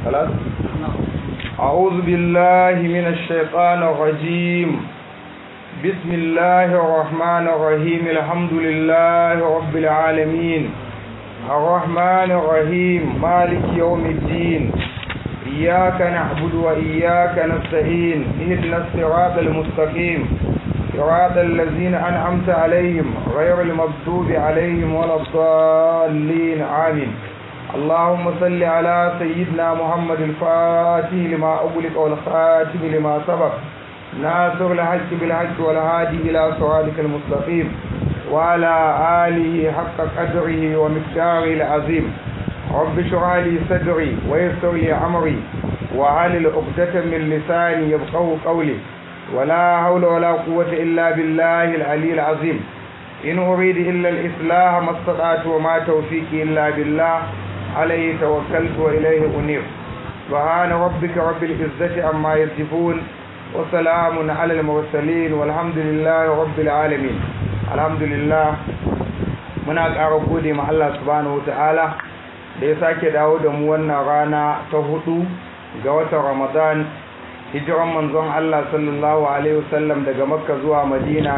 خلاص أعوذ بالله من الشيطان الرجيم بسم الله الرحمن الرحيم الحمد لله رب العالمين الرحمن الرحيم مالك يوم الدين إياك نعبد وإياك نستعين اهدنا الصراط المستقيم صراط الذين أنعمت عليهم غير المغضوب عليهم ولا الضالين آمين اللهم صل على سيدنا محمد الفاتح لما أغلق والخاتم لما سبق ناصر الحق بالحق والهادي إلى صراطك المستقيم وعلى آله حق قدره ومقداره العظيم رب اشرح لي صدري ويسر لي أمري وعلل عقدة من لساني يفقهوا قولي ولا حول ولا قوة إلا بالله العلي العظيم إن أريد إلا الإصلاح ما استطعت وما توفيقي إلا بالله عليه توكلت وإليه أنيب سبحان ربك رب العزة عما يصفون وسلام على المرسلين والحمد لله رب العالمين الحمد لله muna ƙara gode ma Allah subhanahu wataala da ya sake dawo da mu wannan rana ta hudu ga watan Ramadan hijiran manzon Allah sallallahu alaihi wasallam daga Makka zuwa Madina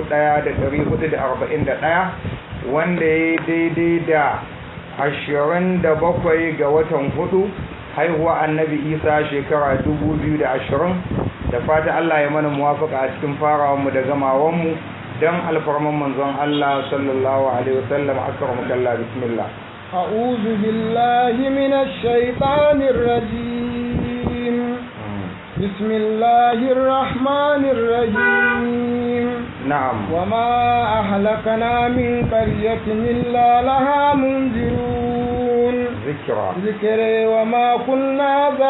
1441 wanda ya daidai da ashirin da bakwai ga watan hudu haihuwa annabi isa shekara dubu biyu da ashirin da fata allah ya mana muwafaka a cikin farawanmu da gamawanmu don alfarman manzon allah sallallahu alaihi wasallam akram kalla bismillah أعوذ بالله من الشيطان الرجيم بسم الله الرحمن الرحيم نعم وما أهلكنا من قرية إلا لها منذرون ذكرى ذكر وما كنا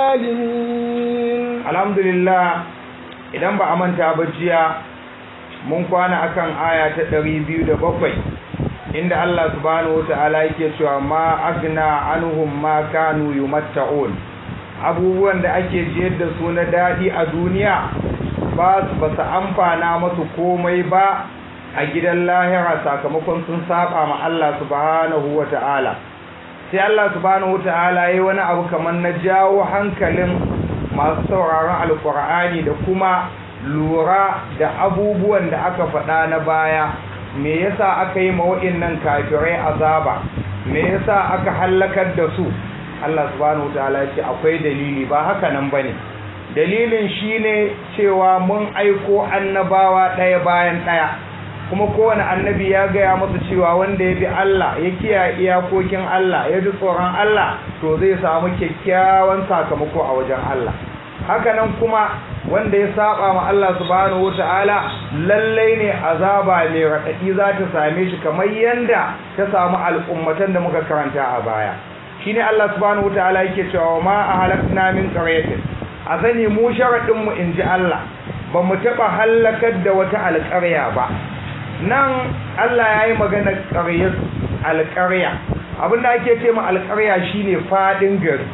ظالمين alhamdulillah idan ba a manta ba jiya mun kwana akan aya ta ɗari biyu da bakwai inda Allah subhanahu wata'ala yake cewa ma agna anhum ma kanu yumatta'un abubuwan da ake jiyar da su na daɗi a duniya ba su ba su amfana masu komai ba a gidan lahira sakamakon sun saba ma Allah subhanahu wata'ala sai Allah subhanahu wata'ala yayi wani abu kamar na jawo hankalin masu sauraron alkur'ani da kuma lura da abubuwan da aka faɗa na baya me yasa aka yi nan kafirai azaba me yasa aka hallakar da su Allah subhanahu wataala ya ce akwai dalili ba haka nan bane dalilin shine cewa mun aiko annabawa ɗaya bayan ɗaya kuma kowane annabi ya gaya masa cewa wanda ya bi Allah ya kiyaye iyakokin Allah ya ji tsoron Allah to zai samu kyakkyawan sakamako a wajen Allah hakanan kuma wanda ya saba ma Allah subhanahu wataala lallai ne azaba mai raɗaɗi za ta same shi kamar yanda ta samu al'ummatan da muka karanta a baya shine Allah subhanahu wataala yake cewa ma ahlakna min qaryatin a sani mu sharadin mu inji Allah ba mu taba halakar da wata alƙarya ba nan Allah ya yi magana ƙaryar alƙarya abinda ake ce ma alƙarya shine fadin gari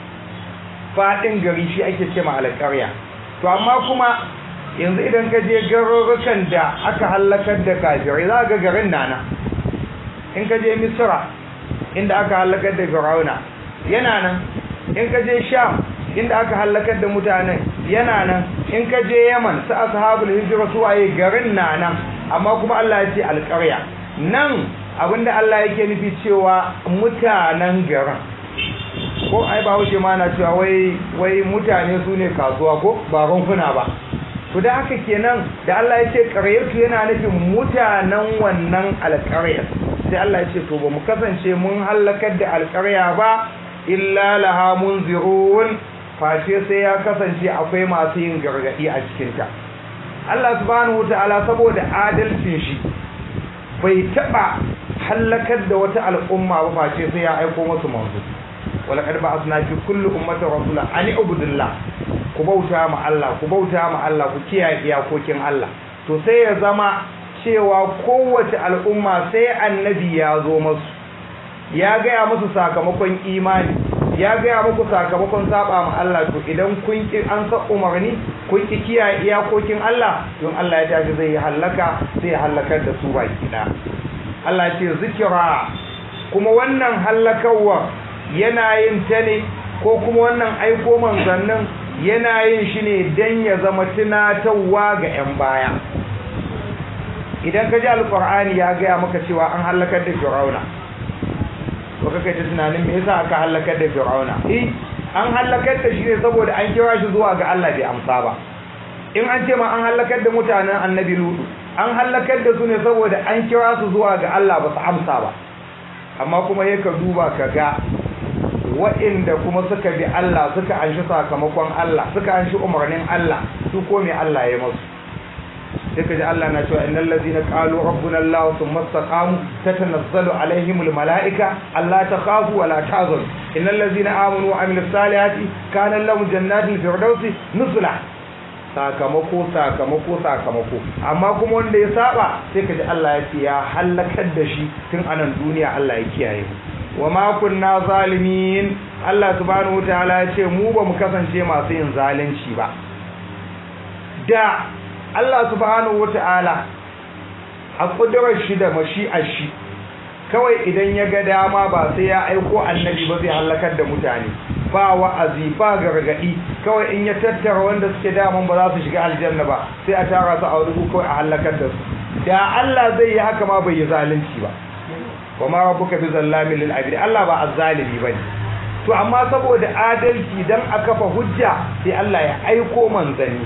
fadin gari shi ake ce ma alƙarya to amma kuma yanzu idan ka je garurukan da aka halakar da kafirai za ga garin nana in ka je misra inda aka halakar da firauna yana nan in ka je sham inda aka halakar da mutanen yana nan in ka je yaman su ashabul hijra su waye garin nana amma kuma Allah ya ce alƙarya nan abinda Allah yake nufi cewa mutanen garin ko ai ba wuce ma na cewa wai wai mutane su ne kasuwa ko ba rumfuna ba to da haka kenan da Allah ya ce ƙaryarsu yana nufin mutanen wannan alƙaryar sai Allah ya ce to ba mu kasance mun halakar da alƙarya ba illa laha munzirun face sai ya kasance akwai masu yin gargadi a cikinta Allah subhanahu wataala saboda adalcin shi bai taba halakar da wata al'umma ba face sai ya aiko musu manzo wala kad ba'athna fi kulli ummatin rasula an ibudillah ku bauta ma Allah ku bauta ma Allah ku kiyaye iyakokin Allah to sai ya zama cewa kowace al'umma sai annabi ya zo musu ya gaya musu sakamakon imani ya gaya muku sakamakon saba ma Allah to idan kun ki an sa umarni kun ki kiyaye iyakokin Allah don Allah ya tashi zai halaka sai ya halakar da su baki da Allah ce zikira kuma wannan halakarwa yana yin ta ne ko kuma wannan aiko manzannin yana yin shi ne don ya zama tunatarwa ga 'yan baya idan ka ji alkur'ani ya gaya maka cewa an hallakar da fir'auna to kaka ta tunanin me yasa aka hallakar da fir'auna eh an hallakar da shi ne saboda an kira shi zuwa ga Allah bai amsa ba in an ce ma an hallakar da mutanen annabi lutu an hallakar da su ne saboda an kira su zuwa ga Allah ba su amsa ba amma kuma ya ka duba ka ga wa'inda kuma suka bi Allah suka anshi sakamakon Allah suka anshi umarnin Allah su ko me Allah ya masu sai ka ji Allah na cewa innal ladina qalu rabbuna Allah thumma istaqamu tatanazzalu alaihimul malaika alla takhafu wa la tahzanu innal ladina amanu wa amilus salihati kana lahum jannatul firdausi nuzula sakamako sakamako sakamako amma kuma wanda ya saba sai ka ji Allah ya ce ya halakar da shi tun anan duniya Allah ya kiyaye mu wa ma kunna zalimin Allah subhanahu wataala ya ce mu ba mu kasance masu yin zalunci ba da Allah subhanahu wataala a kudurar shi da mashi'ar shi kawai idan ya ga dama ba sai ya aiko annabi ba zai halakar da mutane ba wa'azi ba gargadi kawai in ya tattara wanda suke daman ba za su shiga aljanna ba sai a tara su a wuri kawai a halakar da su da Allah zai yi haka ma bai yi zalunci ba kuma rabbuka bi zallamin lil abid Allah ba azzalimi bane to amma saboda adalci dan a kafa hujja sai Allah ya aiko manzanni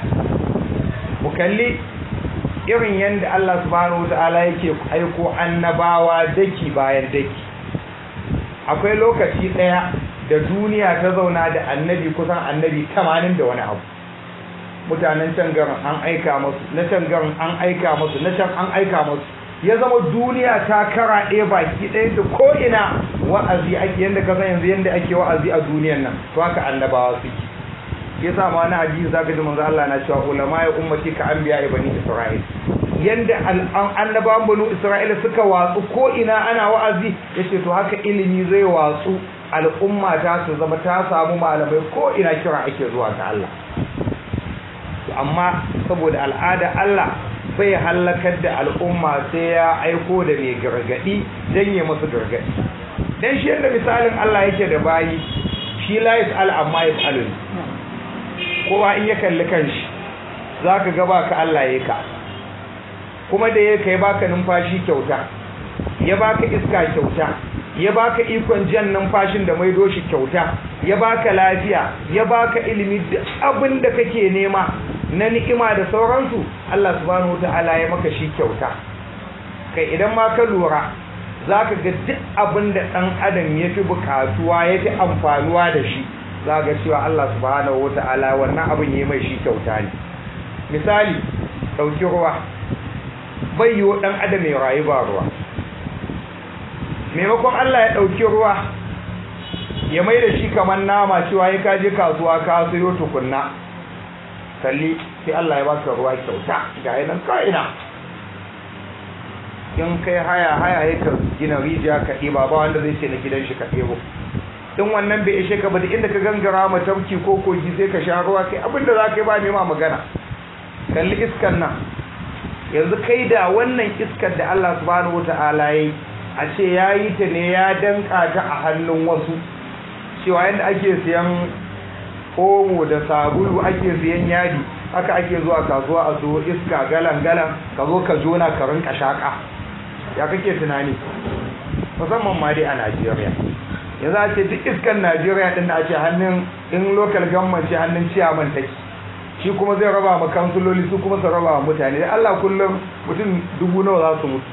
mu kalli irin yanda Allah subhanahu wataala yake aiko annabawa daki bayan daki akwai lokaci daya da duniya ta zauna da annabi kusan annabi 80 da wani abu mutanen can garin an aika musu na can garin an aika musu na can an aika musu ya zama duniya ta kara ɗaya baki ɗaya da ko'ina wa'azi ake yadda ka san yanzu yadda ake wa'azi a duniyan nan to haka annabawa suke ya sa ma wani hadisi zaka ji manzo Allah na cewa ulama ya ummati ka anbiya bani Isra'il yanda annabawan banu Isra'ila suka watsu ko ina ana wa'azi yace to haka ilimi zai watsu al'umma ta su zama ta samu malamai ko ina kira ake zuwa ga Allah amma saboda al'ada Allah bai halakar da al'umma sai ya aiko da mai gargadi dan ya musu gargadi dan shi yadda misalin Allah yake da bayi shi la yas'al amma yas'alun kowa in ya kalli kanshi zaka ga baka Allah yake ka kuma da yake kai baka numfashi kyauta ya baka iska kyauta ya baka ikon jan numfashin da maido shi kyauta ya baka lafiya ya baka ilimi da abin da kake nema na ni'ima da sauransu Allah subhanahu wataala ya maka shi kyauta kai idan ma ka lura zaka ga duk abin da dan adam ya fi bukatuwa ya fi amfanuwa da shi zaka cewa Allah subhanahu wataala wannan abin yayi mai shi kyauta ne misali dauki ruwa bai yiwo dan adam ya rayu ba ruwa maimakon Allah ya ɗauki ruwa ya mai da shi kamar nama cewa ya kaje kasuwa ka sayo tukunna kalli sai Allah ya baka ruwa kyauta ga yanan ka'ina in kai haya haya ya ka gina rijiya ka ɗiba ba wanda zai ce na gidan shi ka ɗebo in wannan bai ishe ka ba inda ka gangara ma tafki ko kogi sai ka sha ruwa kai abinda za ka yi ba nema magana kalli iskan nan yanzu kai da wannan iskar da Allah subhanahu wata'ala ya yi a ce ya yi ta ne ya danka ta a hannun wasu cewa yadda ake siyan omo da sabulu ake siyan yadi haka ake zuwa kasuwa a so iska galan-galan ka zo ka jona ka rinka shaka ya kake tunani musamman ma dai a najeriya yanzu a ce duk iskan najeriya din da a ce hannun in local government ce hannun ciyaman take shi kuma zai raba ma kansuloli su kuma su raba wa mutane Allah kullum mutum dubu nawa za su mutu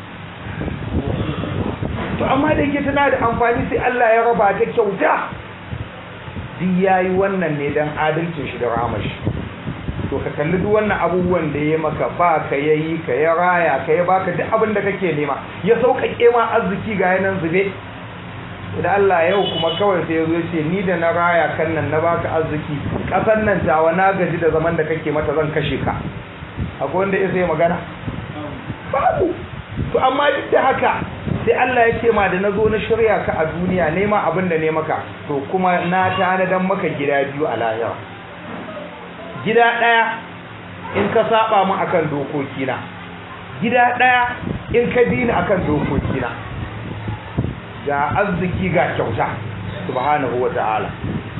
to amma da yake tana da amfani sai Allah ya raba ta kyauta duk yayi wannan ne dan adalcin shi da rahmar shi to ka kalli duk wannan abubuwan da ya maka ba ka yayi ka ya raya ka ya baka duk abin da kake nema ya sauƙaƙe ma arziki ga yanan zube da Allah yau kuma kawai sai yazo ce ni da na raya kan nan na baka arziki kasan nan tawa na gaji da zaman da kake mata zan kashe ka akwai wanda ya sai magana babu to amma duk da haka sai Allah ya ce ma da nazo na shirya ka a duniya nema abin da ne maka to kuma na tanadan maka gida biyu a lahira gida daya in ka saba mu akan dokokina gida daya in ka bi ni akan dokokina ga arziki ga kyauta subhanahu wa ta'ala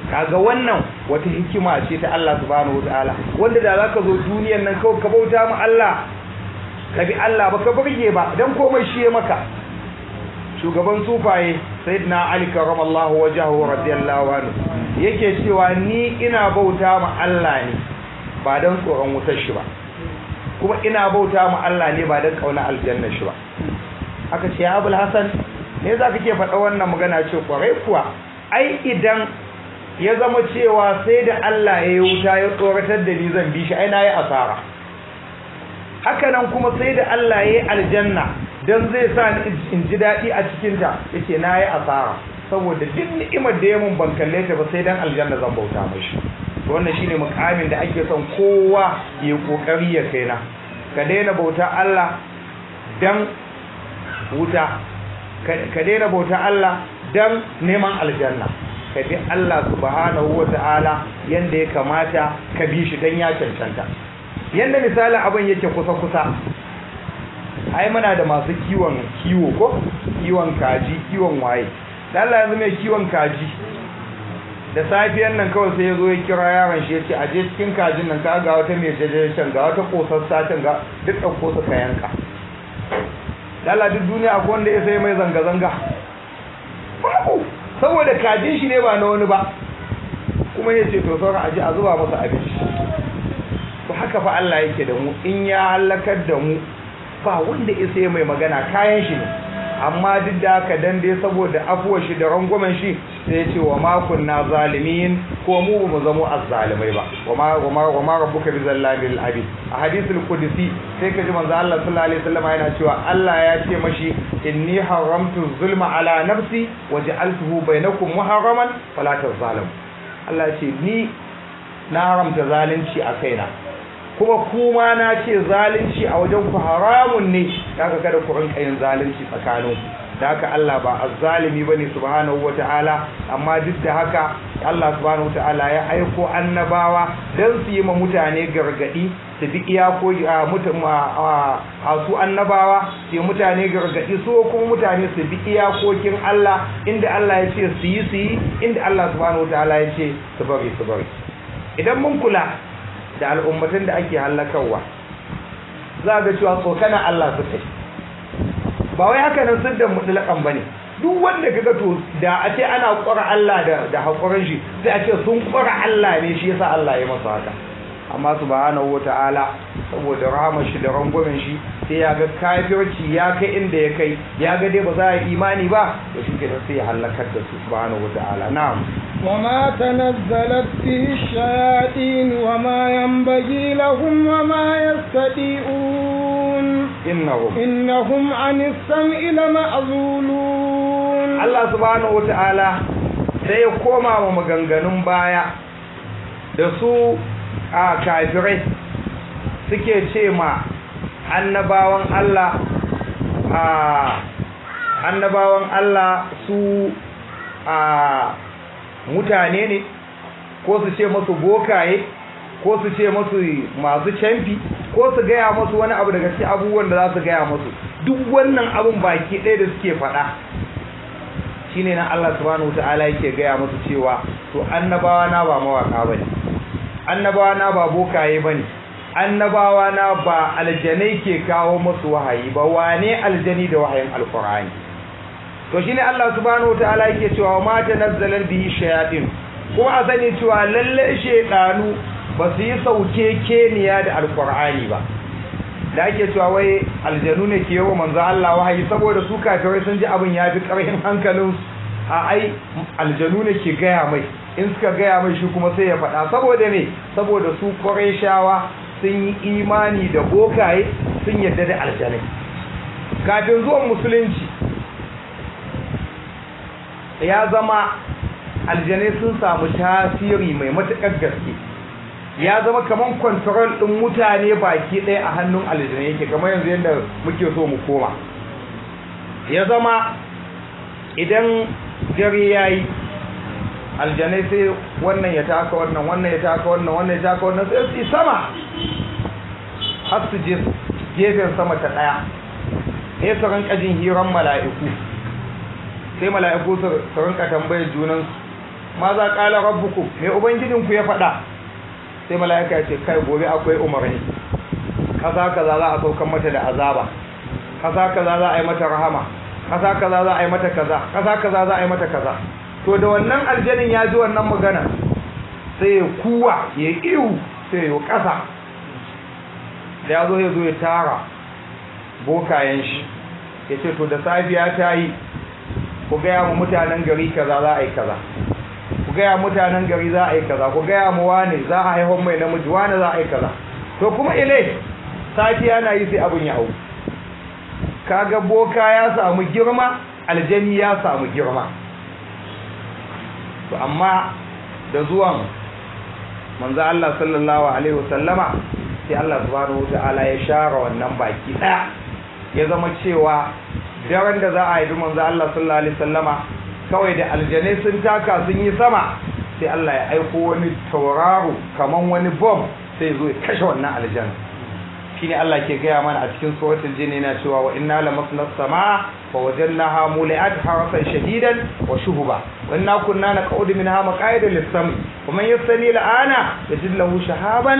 kaga wannan wata hikima ce ta Allah subhanahu wataala wanda da zaka zo duniyar nan kawai ka bauta ma Allah ka bi Allah ba ka burge ba dan komai shi ya maka shugaban sufaye sayyidina ali karramallahu wajhahu radiyallahu anhu yake cewa ni ina bauta ma Allah ne ba dan tsoron wutar shi ba kuma ina bauta ma Allah ne ba dan kauna aljanna shi ba aka ce ya abul hasan ne za ka ke faɗa wannan magana ce kwarai kuwa ai idan ya zama cewa sai da Allah ya yi wuta ya tsoratar da ni zan bi shi ai na yi asara haka nan kuma sai da Allah ya yi aljanna don zai sa ni in ji daɗi a cikinta ya ce na yi asara saboda duk ni'imar da ya mun ban kalle ta ba sai dan aljanna zan bauta mashi wannan shine mukamin da ake son kowa ya kokari ya kaina ka daina bauta Allah dan wuta ka daina bauta Allah dan neman aljanna ka bi Allah subhanahu wata'ala yanda ya kamata ka bi shi dan ya cancanta yanda misalin abin yake kusa kusa ai muna da masu kiwon kiwo ko kiwon kaji kiwon waye da Allah yanzu mai kiwon kaji da safiyan nan kawai sai ya zo ya kira yaron shi ya ce aje cikin kajin nan ka ga wata mai jajajen ga wata kosassa can ga duk ɗauko su ka yanka Allah duk duniya akwai wanda ya sai mai zanga-zanga babu saboda kajin shi ne ba na wani ba kuma ya ce to sauran aji a zuba masa abinci to haka fa Allah yake da mu in ya halakar da mu ba wanda ya sai mai magana kayan shi ne amma duk da haka dan dai saboda afuwar shi da rangwamen shi sai ya ce wa ma kunna zalimin ko mu ba mu zamo azzalimai ba wa ma wa ma wa ma rabbuka bi zallabil abid a hadisul qudsi sai ka ji manzo Allah sallallahu alaihi wasallam yana cewa Allah ya ce mashi inni haramtu zulma ala nafsi wa ja'altuhu bainakum muharraman fala tazalamu Allah ya ce ni na haramta zalunci a kaina kuma kuma na ce zalunci a wajen ku haramun ne daga kada ku rinka yin zalunci tsakanin da haka Allah ba azzalimi bane subhanahu wataala amma duk da haka Allah subhanahu wataala ya aiko annabawa dan su yi ma mutane gargadi su bi iyako a su annabawa su mutane gargadi su kuma mutane su bi iyakokin Allah inda Allah ya ce su yi su yi inda Allah subhanahu wataala ya ce su bari su bari idan mun kula da al'ummatan da ake hallakarwa za ga cewa tsokana Allah su kai ba wai haka nan sun da mutlaƙan ba ne duk wanda kaga to da a ce ana ƙwara Allah da da haƙurin shi sai a ce sun ƙwara Allah ne shi yasa Allah ya masa haka amma subhanahu wata'ala saboda rahamar shi da rangwamen shi sai ya ga kafirci ya kai inda ya kai ya ga dai ba za a yi imani ba to shi kenan sai ya halakar da su subhanahu wata'ala na'am وما تنزلت به الشياطين وما ينبغي لهم وما يستطيعون innahum إنهم عن السمع لمعزولون Allah subhanahu wata'ala sai ya koma wa maganganun baya da su a kafirai suke ce ma annabawan Allah a annabawan Allah su a mutane ne ko su ce masu bokaye ko su ce masu masu canfi ko su gaya masu wani abu daga cikin abubuwan da za su gaya masu duk wannan abun baki ɗaya da suke faɗa shine nan Allah subhanahu wataala yake gaya musu cewa to annabawa na ba mawaka bane annabawa na ba bokaye bane annabawa na ba aljanai ke kawo musu wahayi ba wane aljani da wahayin alqur'ani to shine Allah subhanahu wataala yake cewa ma tanazzalan bihi shayatin kuma a sani cewa lalle shedanu ba su yi sauke keniya da alqur'ani ba da ake cewa wai aljanu ne ke yawa manzo Allah wahayi saboda su kafirai sun ji abin ya fi ƙarfin hankalin a ai aljanu ne ke gaya mai in suka gaya mai shi kuma sai ya faɗa saboda me saboda su shawa sun yi imani da bokaye sun yarda da aljanai kafin zuwan musulunci ya zama aljanai sun samu tasiri mai matuƙar gaske ya zama kaman control din mutane baki ɗaya a hannun aljanu yake kamar yanzu yadda muke so mu koma ya zama idan dare yayi aljanai sai wannan ya taka wannan wannan ya taka wannan wannan ya taka wannan sai su sama har su je gefen sama ta ɗaya sai su rinka jin hiran mala'iku sai mala'iku su rinka tambayar junansu ma za qala rabbukum me ubangijinku ya faɗa sai mala'ika ya ce kai gobe akwai umarni kaza kaza za a saukan mata da azaba kaza kaza za a yi mata rahama kaza kaza za a yi mata kaza kaza kaza za a yi mata kaza to da wannan aljanin ya ji wannan magana sai ya kuwa ya iwu sai ya kasa da ya zo ya zo ya tara bokayen shi ya ce to da safiya ta yi ku gaya mu mutanen gari kaza za a yi kaza ku gaya mutanen gari za a yi kaza ku gaya mu wane za a haihon mai namiji wane za a yi kaza to kuma ile safiya na yi sai abin ya hau kaga boka ya samu girma aljani ya samu girma to amma da zuwan manzo Allah sallallahu alaihi wasallama sai Allah subhanahu wataala ya share wannan baki daya ya zama cewa daren da za a yi manzo Allah sallallahu alaihi wasallama kawai da aljanai sun taka sun yi sama sai Allah ya aiko wani tauraro kaman wani bomb sai zo ya kashe wannan aljanna shine Allah ke gaya mana a cikin suratul jin yana cewa wa inna lamasna as-samaa fa wajadnaha muli'at harasan shadidan wa shuhuba wa inna kunna naq'udu minha maq'ida lis-sam wa man yastami al-ana yajid lahu shahaban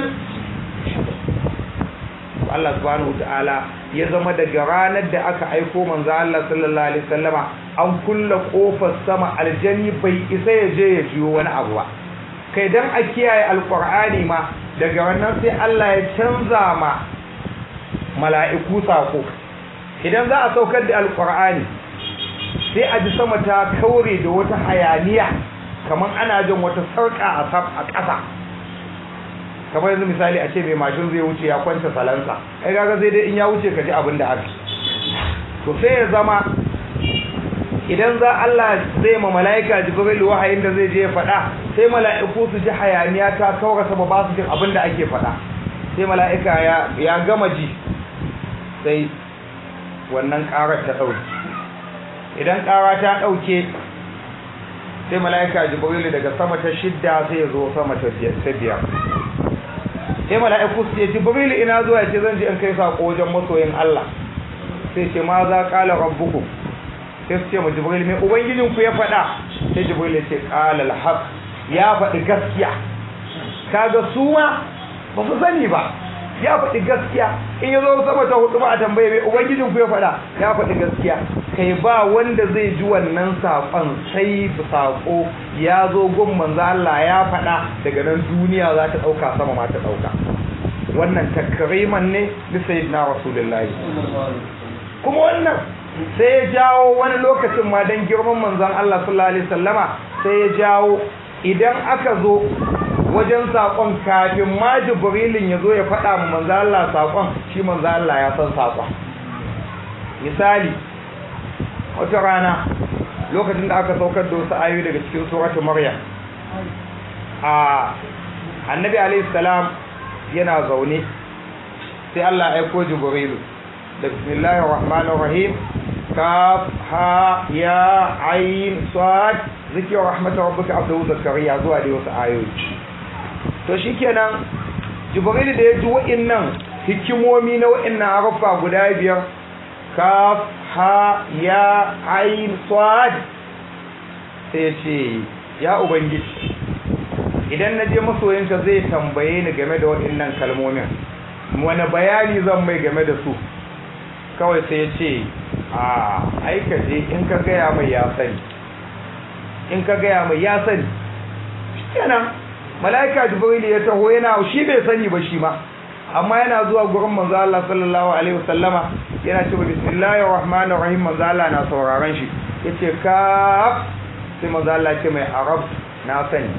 Allah subhanahu ta'ala ya zama daga ranar da aka aiko manzo Allah sallallahu alaihi wasallama an kulla kofar sama aljani bai isa ya je ya jiyo wani abu ba kai dan a kiyaye alqur'ani ma daga wannan sai Allah ya canza ma mala'iku sako idan za a saukar da alkur'ani sai a ji sama ta kaure da wata hayaniya kamar ana jin wata sarƙa a ƙasa kamar yanzu misali a ce mai mashin zai wuce ya kwanta salansa ai gaga sai dai in ya wuce ka ji abin da aka to sai ya zama idan za Allah zai ma mala'ika jibril wahayin da zai je ya faɗa sai mala'iku su ji hayaniya ta kaura sama ba su jin abin da ake faɗa sai mala'ika ya gama ji sai wannan ƙarar ta ɗauke idan ƙara ta ɗauke sai mala'ika jibrilu daga sama ta shidda sai ya zo sama ta biyar sai mala'iku su ce jibrilu ina zuwa ce zan ji in kai saƙo wajen masoyin Allah sai ce ma za ƙala rabbukum sai su ce ma jibrilu mai ubangijinku ya faɗa sai jibrilu ya ce ƙala alhaq ya faɗi gaskiya kaga su ma ba su sani ba ya faɗi gaskiya in ya zo sama ta hudu ba a tambaye mai ubangijin ku ya faɗa ya faɗi gaskiya kai ba wanda zai ji wannan saƙon sai saƙo ya zo gun manzo Allah ya faɗa daga nan duniya za ta ɗauka sama ma ta ɗauka wannan takriman ne li sayyidina rasulullahi kuma wannan sai ya jawo wani lokacin ma dan girman manzon Allah sallallahu alaihi wasallama sai ya jawo idan aka zo wajen saƙon kafin ma jibrilin ya zo ya faɗa mu manzo Allah saƙon shi manzo Allah ya san saƙon misali wata rana lokacin da aka saukar da wasu ayoyi daga cikin suratul maryam a annabi alayhi salam yana zaune sai Allah ya aiko jibrilu da bismillahir rahmanir rahim kaf ha ya ayin sad zikr rahmatir rabbika abdu zakariya zuwa da wasu ayoyi to shikenan jibril da ya ji wa'annan hikimomi na wa'annan harfa guda biyar kaf ha ya ain sad sai ya ce ya ubangiji idan na je masoyinka zai tambaye ni game da wa'annan kalmomin wani bayani zan mai game da su kawai sai ya ce a aikace in ka gaya mai ya sani in ka gaya mai ya sani kenan mala'ika jibril ya taho yana shi bai sani ba shi ma amma yana zuwa gurin manzo Allah sallallahu alaihi wasallama yana cewa bismillahir rahmanir rahim manzo Allah na sauraron shi yace kaf sai manzo Allah ce mai arab na sani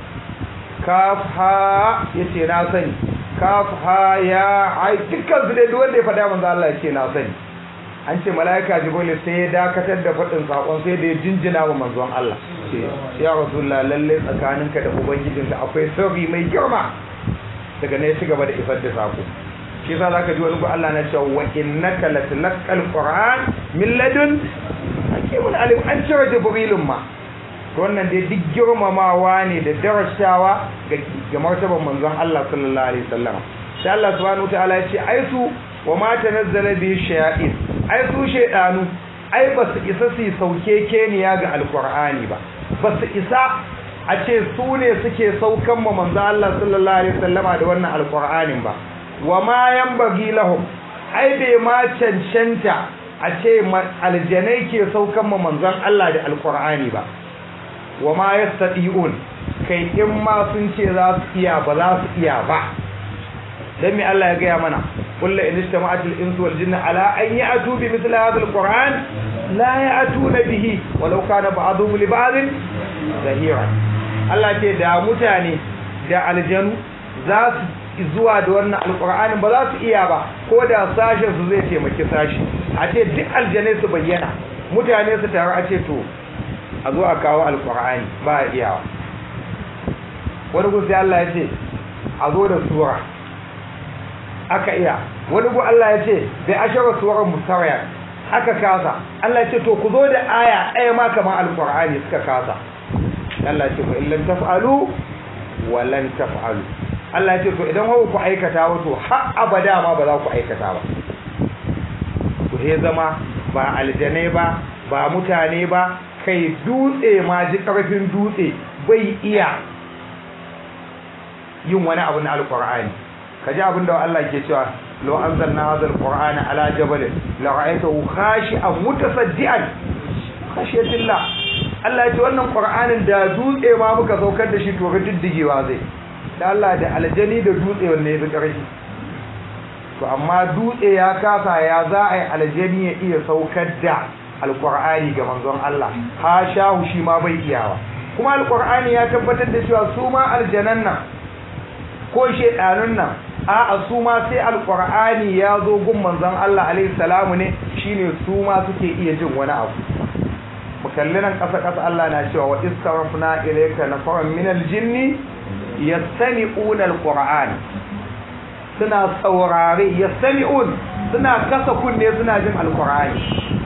kaf ha yace na sani kaf ha ya ai dukkan su dai duk wanda ya faɗa manzo Allah yace na sani an ce mala'ika jibril sai ya dakatar da faɗin sakon sai da ya jinjina wa manzon Allah ce ya rasulullah lalle tsakaninka da ubangijinka akwai sirri mai girma daga ne ci gaba da isar da sako shi yasa zaka ji wani ko Allah na cewa wa innaka latulqal qur'an min ladun hakimun alim an cire jibrilun ma to wannan dai duk girmamawa ne da darasawa ga ga martaban manzon Allah sallallahu alaihi wasallam sai Allah subhanahu wataala ya ce ai su wa ma tanazzala bi shayatin ai su shaydanu ai ba su isa su sauke keniya ga alqur'ani ba ba su isa a ce su ne suke saukan ma manzo Allah sallallahu alaihi wasallama da wannan alqur'anin ba wa ma yanbaghi lahum ai bai ma cancanta a ce aljanai ke saukan ma manzon Allah da alqur'ani ba wa ma yastati'un kai in ma sun ce za su iya ba za su iya ba dan me Allah ya gaya mana kullu in istama'at al-insu wal jinnu ala an ya'tu bi mithli hadha al-qur'an la ya'tuna bihi walau kana ba'dhum li ba'dhin zahira Allah ce da mutane da aljanu za su zuwa da wannan alqur'ani ba za su iya ba ko da sashen su zai taimaki sashi a ce duk aljanai su bayyana mutane su taru a ce to a zo a kawo alqur'ani ba a iyawa wani gusi Allah ya ce a zo da sura aka iya wani gu Allah ya ce bai ashara suwarar mustawaya aka kasa Allah ya ce to ku zo da aya ɗaya ma kamar alƙur'ani suka kasa Allah ya ce ku illan taf'alu wa lan taf'alu Allah ya ce to idan hawa ku aikata wato har abada ma ba za ku aikata ba ku he zama ba aljanai ba ba mutane ba kai dutse ma ji ƙarfin dutse bai iya yin wani abu na alƙur'ani ka ji abin da Allah ke cewa lo an zanna hazar qur'ana ala jabal la ra'aytahu khashi'an mutasaddian khashiyatillah Allah ya ce wannan qur'anin da dutse ma muka saukar da shi to ga diddigewa zai da Allah da aljani da dutse wanne yafi ƙarfi to amma dutse ya kasa ya za a yi aljani ya iya saukar da alqur'ani ga manzon Allah ha shahu shi ma bai iyawa kuma alqur'ani ya tabbatar da cewa su ma aljanan nan ko shedanun nan a'a su ma sai alqur'ani ya zo gun manzon Allah alaihi salamu ne shine su ma suke iya jin wani abu mukallinan kasa kasa Allah na cewa wa istarafna ilayka nafaran min aljinni yastami'una alqur'an suna saurare yastami'un suna kasa kunne suna jin alqur'ani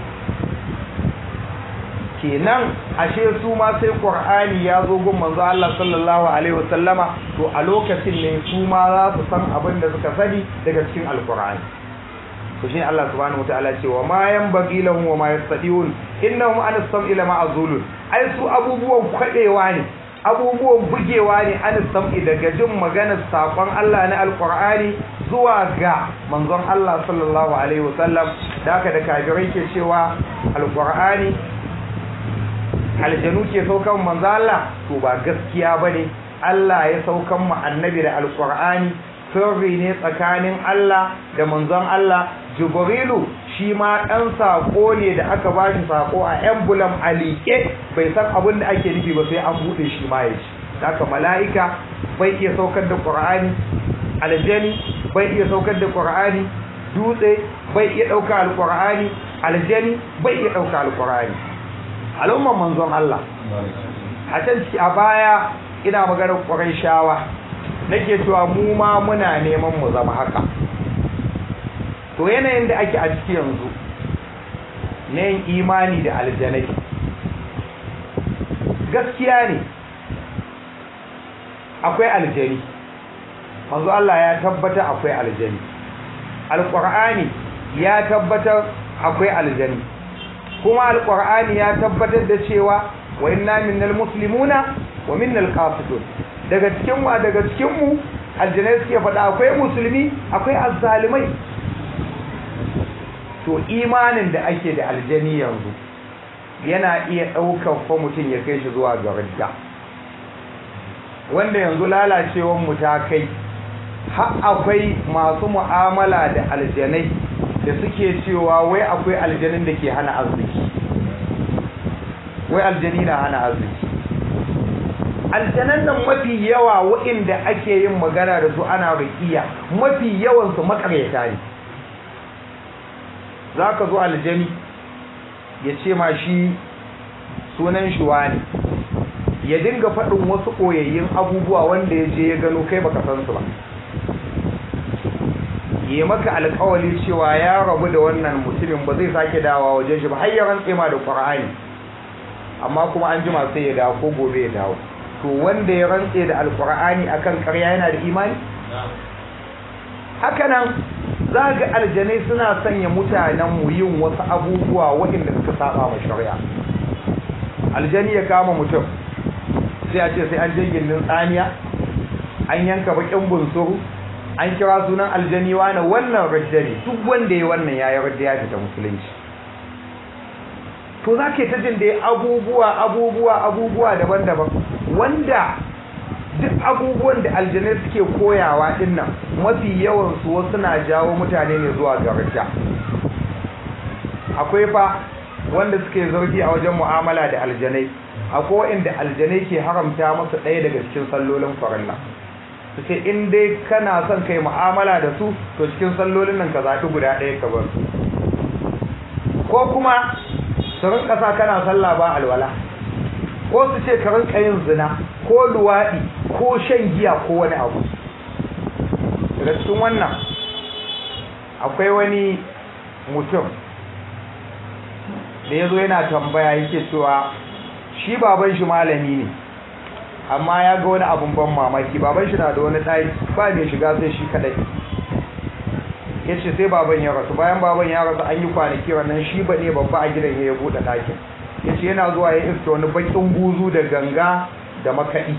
kenan ashe su ma sai qur'ani ya zo gun manzo Allah sallallahu alaihi wasallama to a lokacin ne su ma za su san abin da suka sani daga cikin alqur'ani to shine Allah subhanahu wataala ce wa ma yanbaghi lahum wa ma yastati'un innahum an as-sam'i lama azulun ai su abubuwan kwadewa ne abubuwan bugewa ne an sam'i daga jin maganar sakon Allah na alqur'ani zuwa ga manzon Allah sallallahu alaihi wasallam da haka da kafirai ke cewa alqur'ani aljanu ke saukan manzo Allah to ba gaskiya bane Allah ya saukan mu annabi da alqur'ani sirri ne tsakanin Allah da manzon Allah Jibrilu shi ma dan sako ne da aka bashi sako a emblem alike bai san abin da ake nufi ba sai an bude shi ma yaji haka mala'ika bai iya saukar da Qur'ani aljani bai iya saukar da Qur'ani dutse bai iya dauka alqur'ani aljani bai iya dauka alqur'ani al'umman manzon Allah a can a baya ina maganar ƙwarai shawa nake cewa mu ma muna neman mu zama haka to yanayin da ake a ciki yanzu na yin imani da aljanai gaskiya ne akwai aljani manzo Allah ya tabbata akwai aljani alƙur'ani ya tabbatar akwai aljani kuma alqur'ani ya tabbatar da cewa wa inna minnal muslimuna wa minnal qasitun daga cikin wa daga cikin mu aljanai suke faɗa akwai musulmi akwai azzalimai to imanin da ake da aljani yanzu yana iya ɗaukar fa mutum ya kai shi zuwa ga ridda wanda yanzu lalacewar mu ta kai har akwai masu mu'amala da aljanai da suke cewa wai akwai aljanin da ke hana arziki wai aljani na hana arziki aljanan nan mafi yawa waɗanda ake yin magana da su ana rikiya mafi yawansu makaryata ne za ka zo aljani ya ce ma shi sunan shi wani ya dinga faɗin wasu ɓoyayyun abubuwa wanda ya je ya gano kai baka san su ba yi maka alkawali cewa ya rabu da wannan mutumin ba zai sake dawa wajen shi ba har ya rantse ma da qur'ani amma kuma an jima sai ya dawo ko gobe ya dawo to wanda ya rantse da alqur'ani akan ƙarya yana da imani haka nan za ga aljanai suna sanya mutanen mu yin wasu abubuwa waɗanda suka saba ma shari'a aljani ya kama mutum sai a ce sai an je gindin tsaniya an yanka bakin bunsuru an kira sunan aljani wani wannan rajda ne duk wanda ya wannan ya yi rajda ya fita musulunci to za ke ta jin da abubuwa abubuwa abubuwa daban-daban wanda duk abubuwan da aljanai suke koyawa din nan mafi yawan su wasu na jawo mutane ne zuwa ga rajda akwai fa wanda suke zargi a wajen mu'amala da aljanai akwai inda aljanai ke haramta masa ɗaya daga cikin sallolin farilla su ce in dai kana son kai mu'amala da su to cikin sallolin nan ka zaɓi guda ɗaya ka bar ko kuma su rinka sa kana sallah ba alwala ko su ce ka rinka yin zina ko luwaɗi ko shan giya ko wani abu daga cikin wannan akwai wani mutum da ya zo yana tambaya yake cewa shi baban shi malami ne amma ya ga wani abun ban mamaki baban shi na da wani ɗaki ba mai shiga sai shi kadai ya ce sai baban ya rasu bayan baban ya rasu an yi kwanaki wannan shi ba ne babba a gidan ya buɗe ɗakin ya ce yana zuwa ya iska wani baƙin buzu da ganga da makaɗi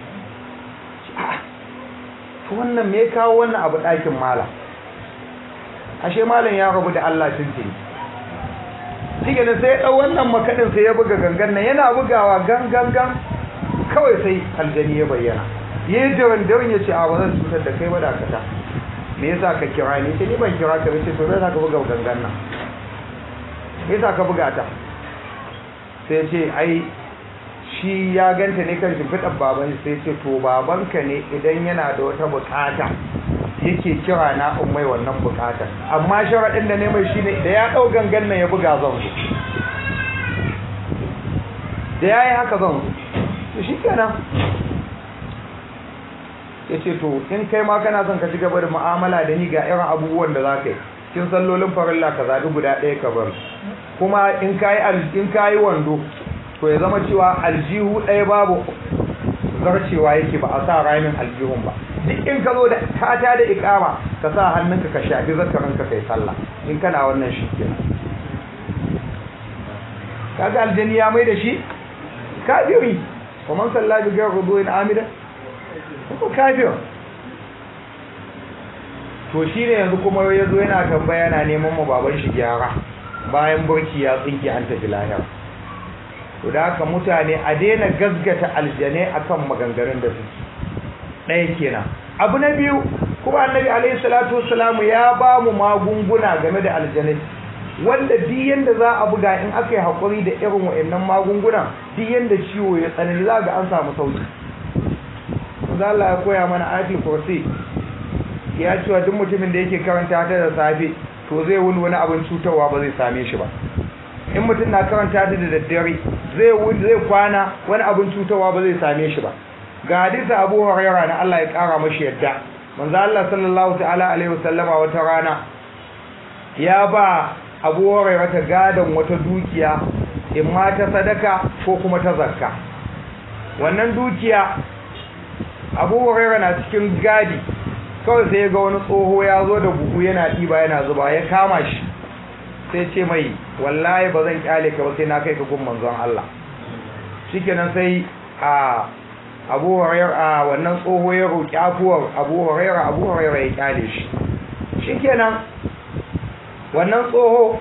to wannan me kawo wannan abu ɗakin malam ashe malam ya rabu da Allah tuntuni shi ne sai ya ɗau wannan makaɗin sai ya buga gangan nan yana bugawa gan gan gan kawai sai aljani ya bayyana ya yi daren daren ya ce a ba zan cutar da kai ba dakata me yasa ka kira ni ce ni ban kira ka ce to zai ka buga gangan nan me yasa ka buga ta sai ce ai shi ya ganta ne kan shimfiɗar baban sai ce to babanka ne idan yana da wata bukata yake kira na in mai wannan bukatar amma sharaɗin da ne mai shine da ya ɗau gangan nan ya buga zan zo da ya yi haka zan zo to shi kenan ya ce to in kai ma kana son ka ci gaba da mu'amala da ni ga irin abubuwan da za ka yi kin sallolin farilla ka zaɓi guda ɗaya ka bar kuma in ka yi in ka yi wando to ya zama cewa aljihu ɗaya babu zarcewa yake ba a sa ramin aljihun ba duk in ka zo da kata da ikama ka sa hannunka ka shafi zakarinka kai sallah in kana wannan shi kenan kaga aljani ya mai da shi kafiri kuma sallah bi ga rubuin amida ko kafir to shine yanzu kuma ya zo yana tambaya yana neman mu baban shi gyara bayan burki ya tsinke an tafi lahira to da haka mutane a daina gasgata aljane akan maganganun da suke ɗaya kenan abu na biyu kuma annabi alaihi salatu wassalamu ya ba mu magunguna game da aljanai wanda duk yanda za a buga in aka yi haƙuri da irin wa'annan magunguna duk yanda ciwo ya tsanani za ga an samu sauki za Allah ya koya mana ati kursi ya cewa duk mutumin da yake karanta ta da safe to zai wuni wani abin cutarwa ba zai same shi ba in mutum na karanta ta da daddare zai zai kwana wani abin cutarwa ba zai same shi ba ga hadisi Abu Hurairah na Allah ya kara mashi yadda manzo Allah sallallahu ta'ala alaihi wasallama wata rana ya ba Abu Hurairah ta gadan wata dukiya in ma ta sadaka ko kuma ta zakka wannan dukiya Abu Hurairah na cikin gadi kawai sai ya ga wani tsoho ya zo da buhu yana ɗiba yana zuba ya kama shi sai ce mai wallahi ba zan kyale ka ba sai na kai ka gun manzon Allah shikenan sai a Abu Hurairah wannan tsoho ya roki afuwar Abu Hurairah Abu Hurairah ya kyale shi shikenan wannan tsoho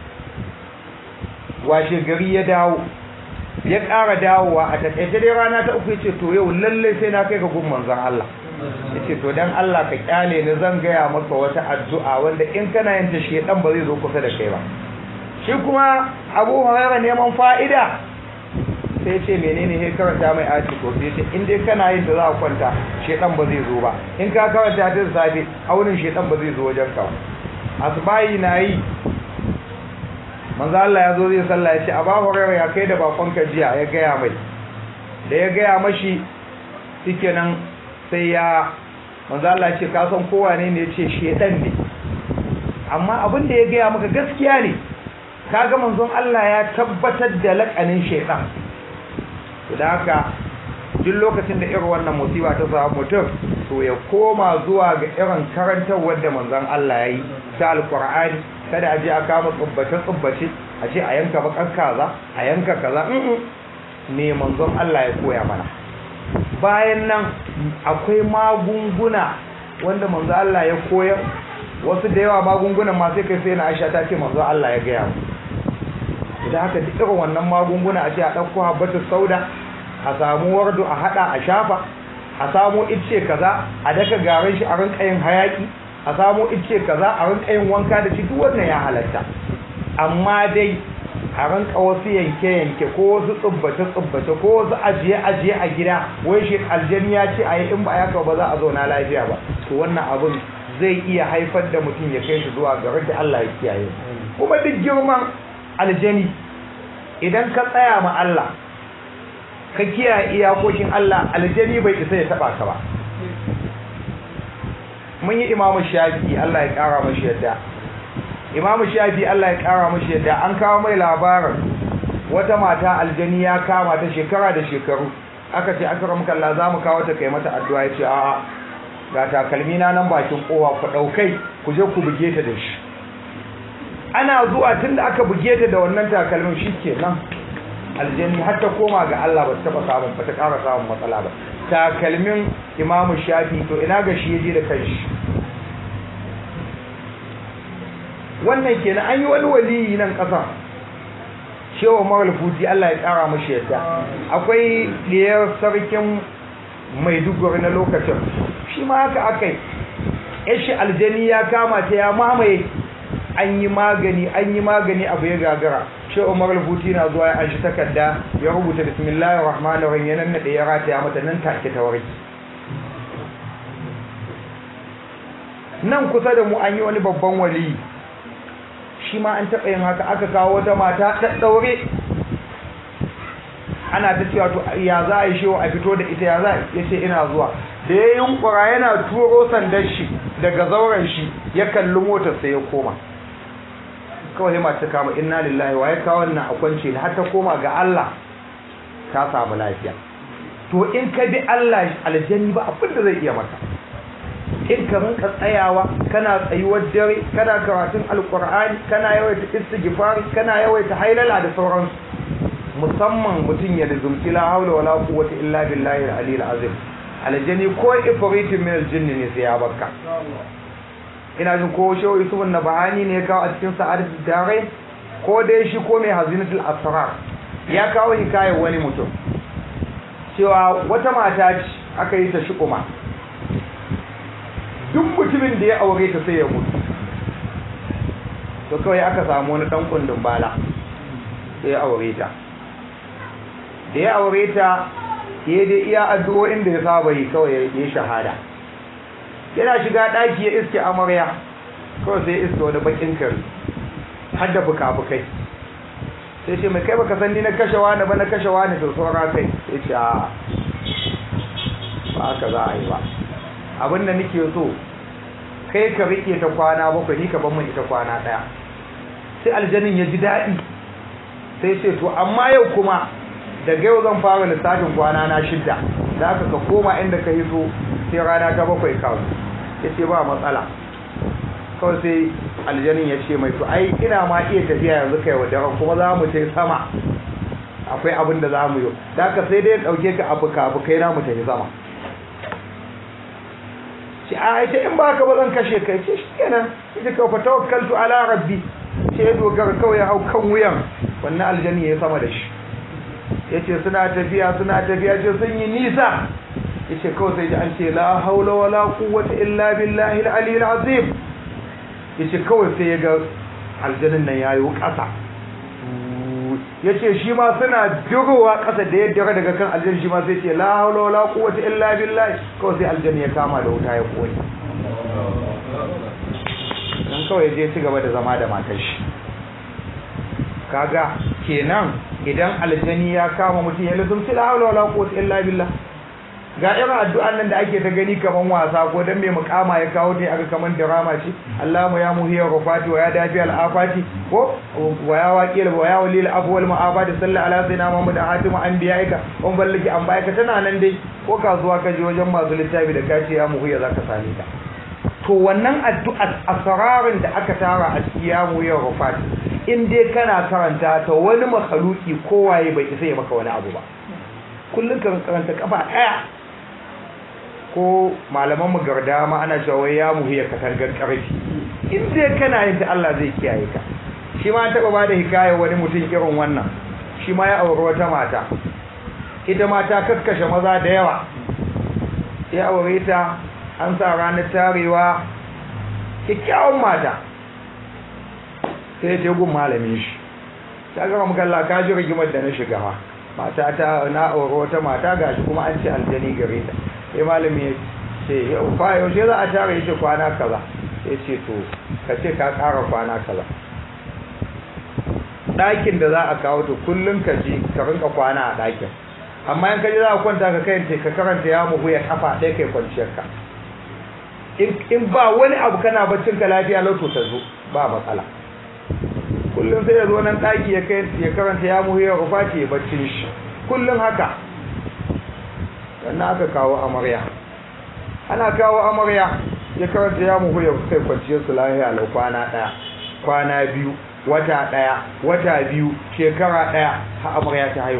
washe gari ya dawo ya ƙara dawowa a taƙaice dai rana ta uku yace to yau lalle sai na kai ka gun manzon Allah yace to dan Allah ka kyale ni zan gaya maka wata addu'a wanda in kana yin ta shedan ba zai zo kusa da kai ba shi kuma Abu Hurairah neman fa'ida sai ce menene he karanta mai aci ko sai ce in dai kana yin ta za ka kwanta shedan ba zai zo ba in ka karanta ta safe aunin shedan ba zai zo wajen ka asbayi na yi manzo Allah ya zo zai sallah ya ce Abu Hurairah ya kai da bakon ka jiya ya gaya mai da ya gaya mashi shikenan sai ya manzo Allah ya ce ka san kowa ne ne ya ce shedan ne amma abin da ya gaya maka gaskiya ne kaga manzon Allah ya tabbatar da lakanin shedan to da haka duk lokacin da irin wannan musiba ta samu mutum to ya koma zuwa ga irin karantarwar da manzon Allah ya yi ta alqur'ani kada a je a kama tsubbace tsubbace a ce a yanka bakan kaza a yanka kaza me manzon Allah ya koya mana bayan nan akwai magunguna wanda manzo Allah ya koyar wasu da yawa magungunan ma sai kai sai na Aisha ta ce manzo Allah ya gaya mu idan haka duk irin wannan magunguna a ce a ɗauko habbatu sauda a samu wardu a haɗa a shafa a samu icce kaza a daka garin shi a rinka yin hayaki a samu icce kaza a rinka yin wanka da shi duk wannan ya halatta amma dai a rinka wasu yanke-yanke ko wasu tsubbace-tsubbace ko wasu ajiye-ajiye a gida wai shi aljani ya ce a yi in ba ya ba za a zauna lafiya ba to wannan abin zai iya haifar da mutum ya kai shi zuwa ga da Allah ya kiyaye kuma duk girman aljani idan ka tsaya ma Allah ka kiyaye iyakokin Allah aljani bai isa ya taba ka ba mun yi imamu shafi Allah ya kara mashi yadda imamu shafi Allah ya kara mashi yadda an kawo mai labarin wata mata aljani ya kama ta shekara da shekaru aka ce aka ramuka Allah za mu kawo ta kai mata addu'a ya ce a'a ga takalmi na nan bakin kowa ku daukai ku je ku buge ta da shi ana zuwa tunda aka buge ta da wannan takalmin shikenan aljani har ta koma ga Allah ba ta taba samun ba ta ƙara samun matsala ba takalmin imamu shafi to ina ga shi yaje da kanshi wannan kenan an yi wani waliyi nan ƙasa shewa maral fuji Allah ya ƙara mashi yadda akwai ɗiyar sarkin maiduguri na lokacin shi ma haka akai yashi aljani ya kama ta ya mamaye an yi magani an yi magani abu ya gagara shi umar al-futi na zuwa ya anshi takarda ya rubuta bismillahir rahmanir rahim yanan da ya rataya mata nan take ta warki nan kusa da mu an yi wani babban wali shi ma an taɓa yin haka aka kawo wata mata ta ɗaure ana ta cewa to ya za a yi shewa a fito da ita ya za ya ce ina zuwa da ya yunkura yana turo sandar shi daga zauren shi ya kalli motar sai ya koma kawai ma ta kama inna lillahi wa ya kawo wannan a kwance da har ta koma ga Allah ta samu lafiya to in ka bi Allah aljanni ba abin da zai iya maka in ka rinka tsayawa kana tsayuwar dare kana karatun alkur'ani kana yawaita istighfari kana yawaita hailala da sauransu musamman mutum ya rizumci la haula wala quwwata illa billahi al-aliyyil azim aljani ko ifritin min aljinn ne sai ya barka ina jin ko shehu yusuf na bahani ne ya kawo a cikin sa'adat dare ko dai shi ko mai hazinatul asrar ya kawo hikayar wani mutum cewa wata mata ce aka yi ta shukuma duk mutumin da ya aure ta sai ya mutu to kawai aka samu wani dan kundin bala sai ya aure ta da ya aure ta ya dai iya addu'o'in da ya saba yi kawai ya shahada yana shiga daki ya iske amarya kawai sai iske wani bakin kare har da fuka-fukai sai ce mai kai baka san ni na kashe wani ba na kashe wani to saura kai sai ce a ba haka za a yi ba abin da nake so kai ka rike ta kwana bakwai ni ka ban min ita kwana daya sai aljanin ya ji daɗi sai ce to amma yau kuma daga yau zan fara lissafin kwana na shidda da aka ka koma inda ka yi so sai rana ta bakwai kawo ya ce ba matsala kawai sai aljanin ya ce mai to ai ina ma iya tafiya yanzu kai wa daren kuma za mu tai sama akwai abin da za mu yi da aka sai dai ɗauke ka abu ka abu kai na mu tafi sama ce a ita in ba ka ba zan kashe kai ce shi kenan ita ka fa tawakkaltu ala rabbi ce ya dogara kawai ya hau kan wuyan wannan aljani ya sama da shi ya ce suna tafiya suna tafiya ce sun yi nisa ya ce kawai sai ji an ce la haula wala quwwata illa billahi al-aliyyil azim ya ce kawai sai ya ga aljanin nan yayo ƙasa ya ce shi ma suna durowa ƙasa da ya dira daga kan aljan shi ma sai ce la haula wala quwwata illa billahi kawai sai aljan ya kama da wuta ya koyi dan kawai je ci gaba da zama da matar shi kaga kenan idan aljani ya kama mutum ya lazumci la haula wala quwwata illa billah ga irin addu'an nan da ake ta gani kaman wasa ko dan mai mukama ya kawo ta aka kaman drama ce Allahu ya muhiya rufati wa ya dafi al-afati ko wa ya waqil wa ya walil afwal ma'abadi sallallahu ala sayyidina Muhammad hatimu anbiya'ika on ballaki an bayaka tana nan dai ko kasuwa ka je wajen masu littafi da kace ya muhiya zaka same ta to wannan addu'a asrarin da aka tara a cikin ya muhiya rufati in dai kana karanta ta wani makhluki kowaye bai isa ya maka wani abu ba kullun ka karanta kafa daya ko malaman mu garda ma ana cewa wai ya muhiya katangar karfi in dai kana yin ta Allah zai kiyaye ka shi ma taba ba da hikayar wani mutum irin wannan shi ma ya aure wata mata ita mata kaskashe maza da yawa ya aure ta an sa ranar tarewa kyakkyawan mata sai ta gun malamin shi ta gama mukalla ka ji rigimar da na shiga ma mata ta na aure wata mata gashi kuma an ce aljani gare ta sai malami ya ce yau fa yaushe za a tare yace kwana kaza sai ce to ka ce ka ƙara kwana kaza ɗakin da za a kawo to kullum ka ji ka rinka kwana a ɗakin amma in ka ji za a kwanta ka kai ka karanta ya muhu ya kafa ɗaya kai kwanciyar ka in ba wani abu kana baccin ka lafiya lauto ta zo ba matsala kullum sai ya zo nan ɗaki ya kai ya karanta ya muhu ya rufa ce ya baccin shi kullum haka sannan aka kawo amarya ana kawo amarya ya karanta ya muhu ya kai kwanciyar su lafiya lau kwana ɗaya kwana biyu wata ɗaya wata biyu shekara ɗaya ha amarya ta haihu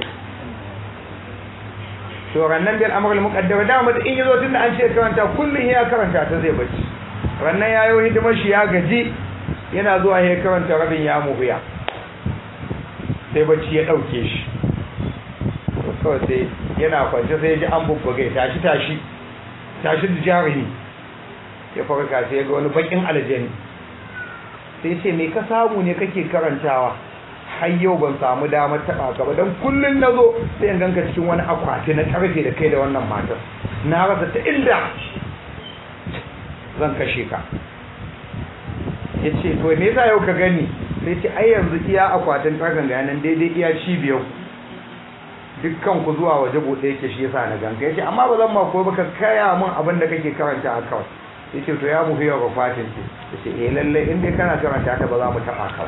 to rannan bil amrul muqaddar da mu in yazo tunda an ce karanta kullun ya karanta ta zai bacci rannan yayo hidimar shi ya gaji yana zuwa ya karanta rabin ya muhiya sai bacci ya dauke shi to kawai sai yana kwance sai ya ji an bubbuge tashi tashi tashi da jarumi ya farka sai ya ga wani bakin aljani sai ce me ka samu ne kake karantawa har yau ban samu damar taɓa ka ba don kullum na zo sai in ganka cikin wani akwati na karfe da kai da wannan matar na rasa ta inda zan kashe ka ya ce to me yasa yau ka gani sai ce ai yanzu iya akwatin karfen ga yanan daidai iya cibiyar dukkan ku zuwa waje buɗe yake shi yasa na ganka ya ce amma ba zan ma ko ba ka kaya min abin da kake karanta a kawai ya ce to ya mu hiyar rufatin ce ya ce eh lallai in dai kana karanta ta ba za mu taɓa ka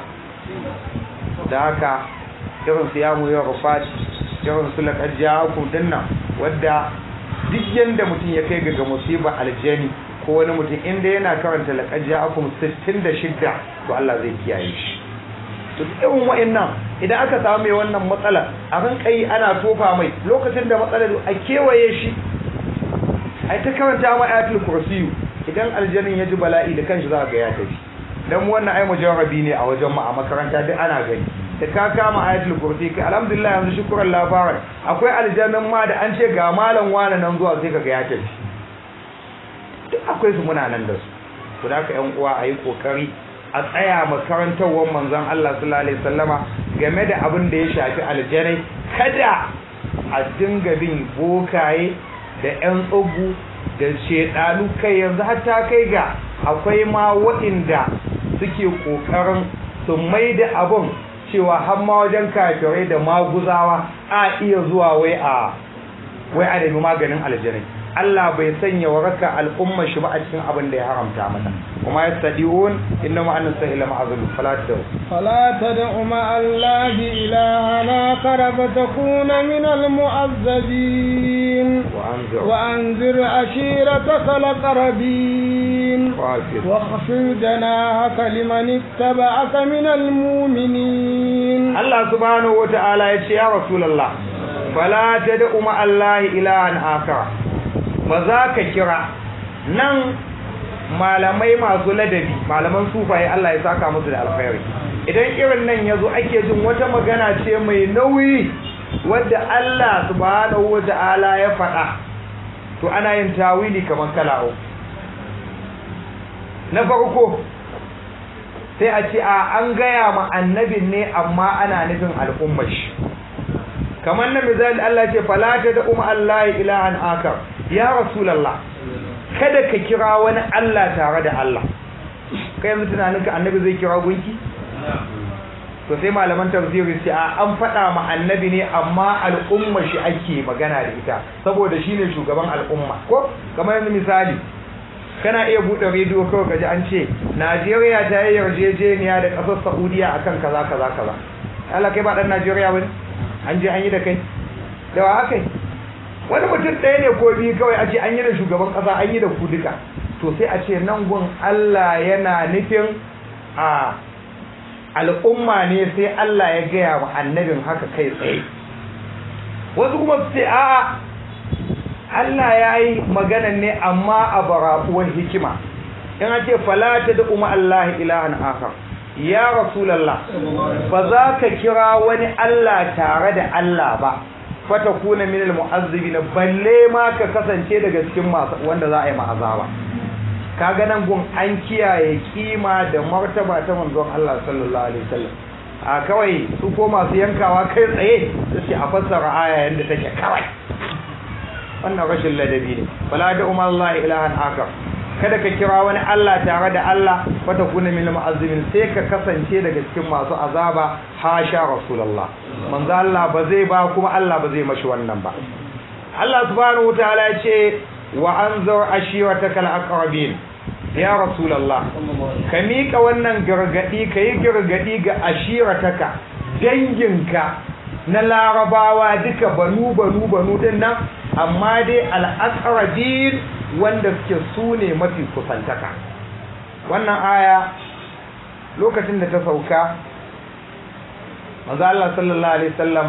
da haka irin su ya mu hiyar rufati irin su laƙar ja'akum dinnan wadda duk yanda mutum ya kai ga musibar aljani ko wani mutum inda yana karanta laƙar ja'akum 66 to Allah zai kiyaye shi to irin wa'annan idan aka samu mai wannan matsala a ran kai ana tofa mai lokacin da matsalar a kewaye shi ai ta karanta ma ayatul kursiyu idan aljanin ya ji bala'i da kanshi za ga ya tafi dan wannan ai mujarrabi ne a wajen mu a makaranta duk ana gani da ka kama ayatul kursi kai alhamdulillah yanzu shukran labaran akwai aljannin ma da an ce ga malam wani nan zuwa sai kaga ya tafi duk akwai su muna nan da su to da ka yan uwa ayi kokari a tsaya makarantarwar manzon Allah sallallahu alaihi wasallama game da abin da ya shafi aljanai kada a dinga bin bokaye da yan tsubu da shedanu kai yanzu har ta kai ga akwai ma waɗanda suke kokarin su mai da abin cewa har ma wajen kafirai da maguzawa a iya zuwa wai a wai a nemi maganin aljanai Allah bai sanya waraka al'umma shi ba a cikin abin da ya haramta mata kuma ya sadiun inna ma annas sahila ma'azul fala tad'u fala tad'u ma Allah ilahana qaraba takuna min al-mu'azzabin wa anzir wa anzir ashirataka al-qarabin واخفض جناحك لمن اتبعك من المؤمنين Allah subhanahu wata'ala ya ce ya rasulullah fala tad'u ma Allah ilahan akara ba za ka kira nan malamai masu ladabi malaman sufaye Allah ya saka musu da alkhairi idan irin nan yazo ake jin wata magana ce mai nauyi wadda Allah subhanahu wata'ala ya faɗa to ana yin tawili kamar kala uku na farko sai a ce a an gaya ma annabin ne amma ana nufin al'ummar shi kamar na misali Allah ce falata da umma Allah ilahan akar ya rasulallah kada ka kira wani Allah tare da Allah kai yanzu tunanin ka annabi zai kira gunki to sai malaman tafsiri sai a an faɗa ma annabi ne amma al'umma shi ake magana da ita saboda shine shugaban al'umma ko kamar yanzu misali kana iya buɗe rediyo kawai kaji an ce Najeriya ta yi yarjejeniya da ƙasar Saudiya akan kaza kaza kaza Allah kai ba dan Najeriya bane an je an yi da kai da wa haka wani mutum ɗaya ne ko biyu kawai a ce an yi da shugaban ƙasa an yi da ku duka to sai a ce nan gun Allah yana nufin a al'umma ne sai Allah ya gaya wa annabin haka kai tsaye wasu kuma su ce a'a Allah ya yi magana ne amma a barakuwar hikima in an ce falata da umar Allah ilahan akhar ya rasulallah ba za ka kira wani Allah tare da Allah ba fata kuna minal mu'azzibina balle ma ka kasance daga cikin masu wanda za a yi ma'azaba kaga nan gun an kiyaye kima da martaba ta manzon Allah sallallahu alaihi wasallam a kawai su ko masu yankawa kai tsaye su ce a fassara aya yanda take kawai wannan rashin ladabi ne fala da umar Allah ilahan akar kada ka kira wani Allah tare da Allah fata kuna min mu'azzimin sai ka kasance daga cikin masu azaba hasha rasulullah manzo Allah ba zai ba kuma Allah ba zai mashi wannan ba Allah subhanahu wataala ya ce wa anzur ashirataka al-aqrabin ya rasulullah ka mika wannan gargadi kai gargadi ga ashirataka danginka na larabawa duka banu banu banu din nan amma dai al-aqrabin wanda suke su ne mafi kusantaka wannan aya lokacin da ta sauka manzo Allah sallallahu alaihi wasallam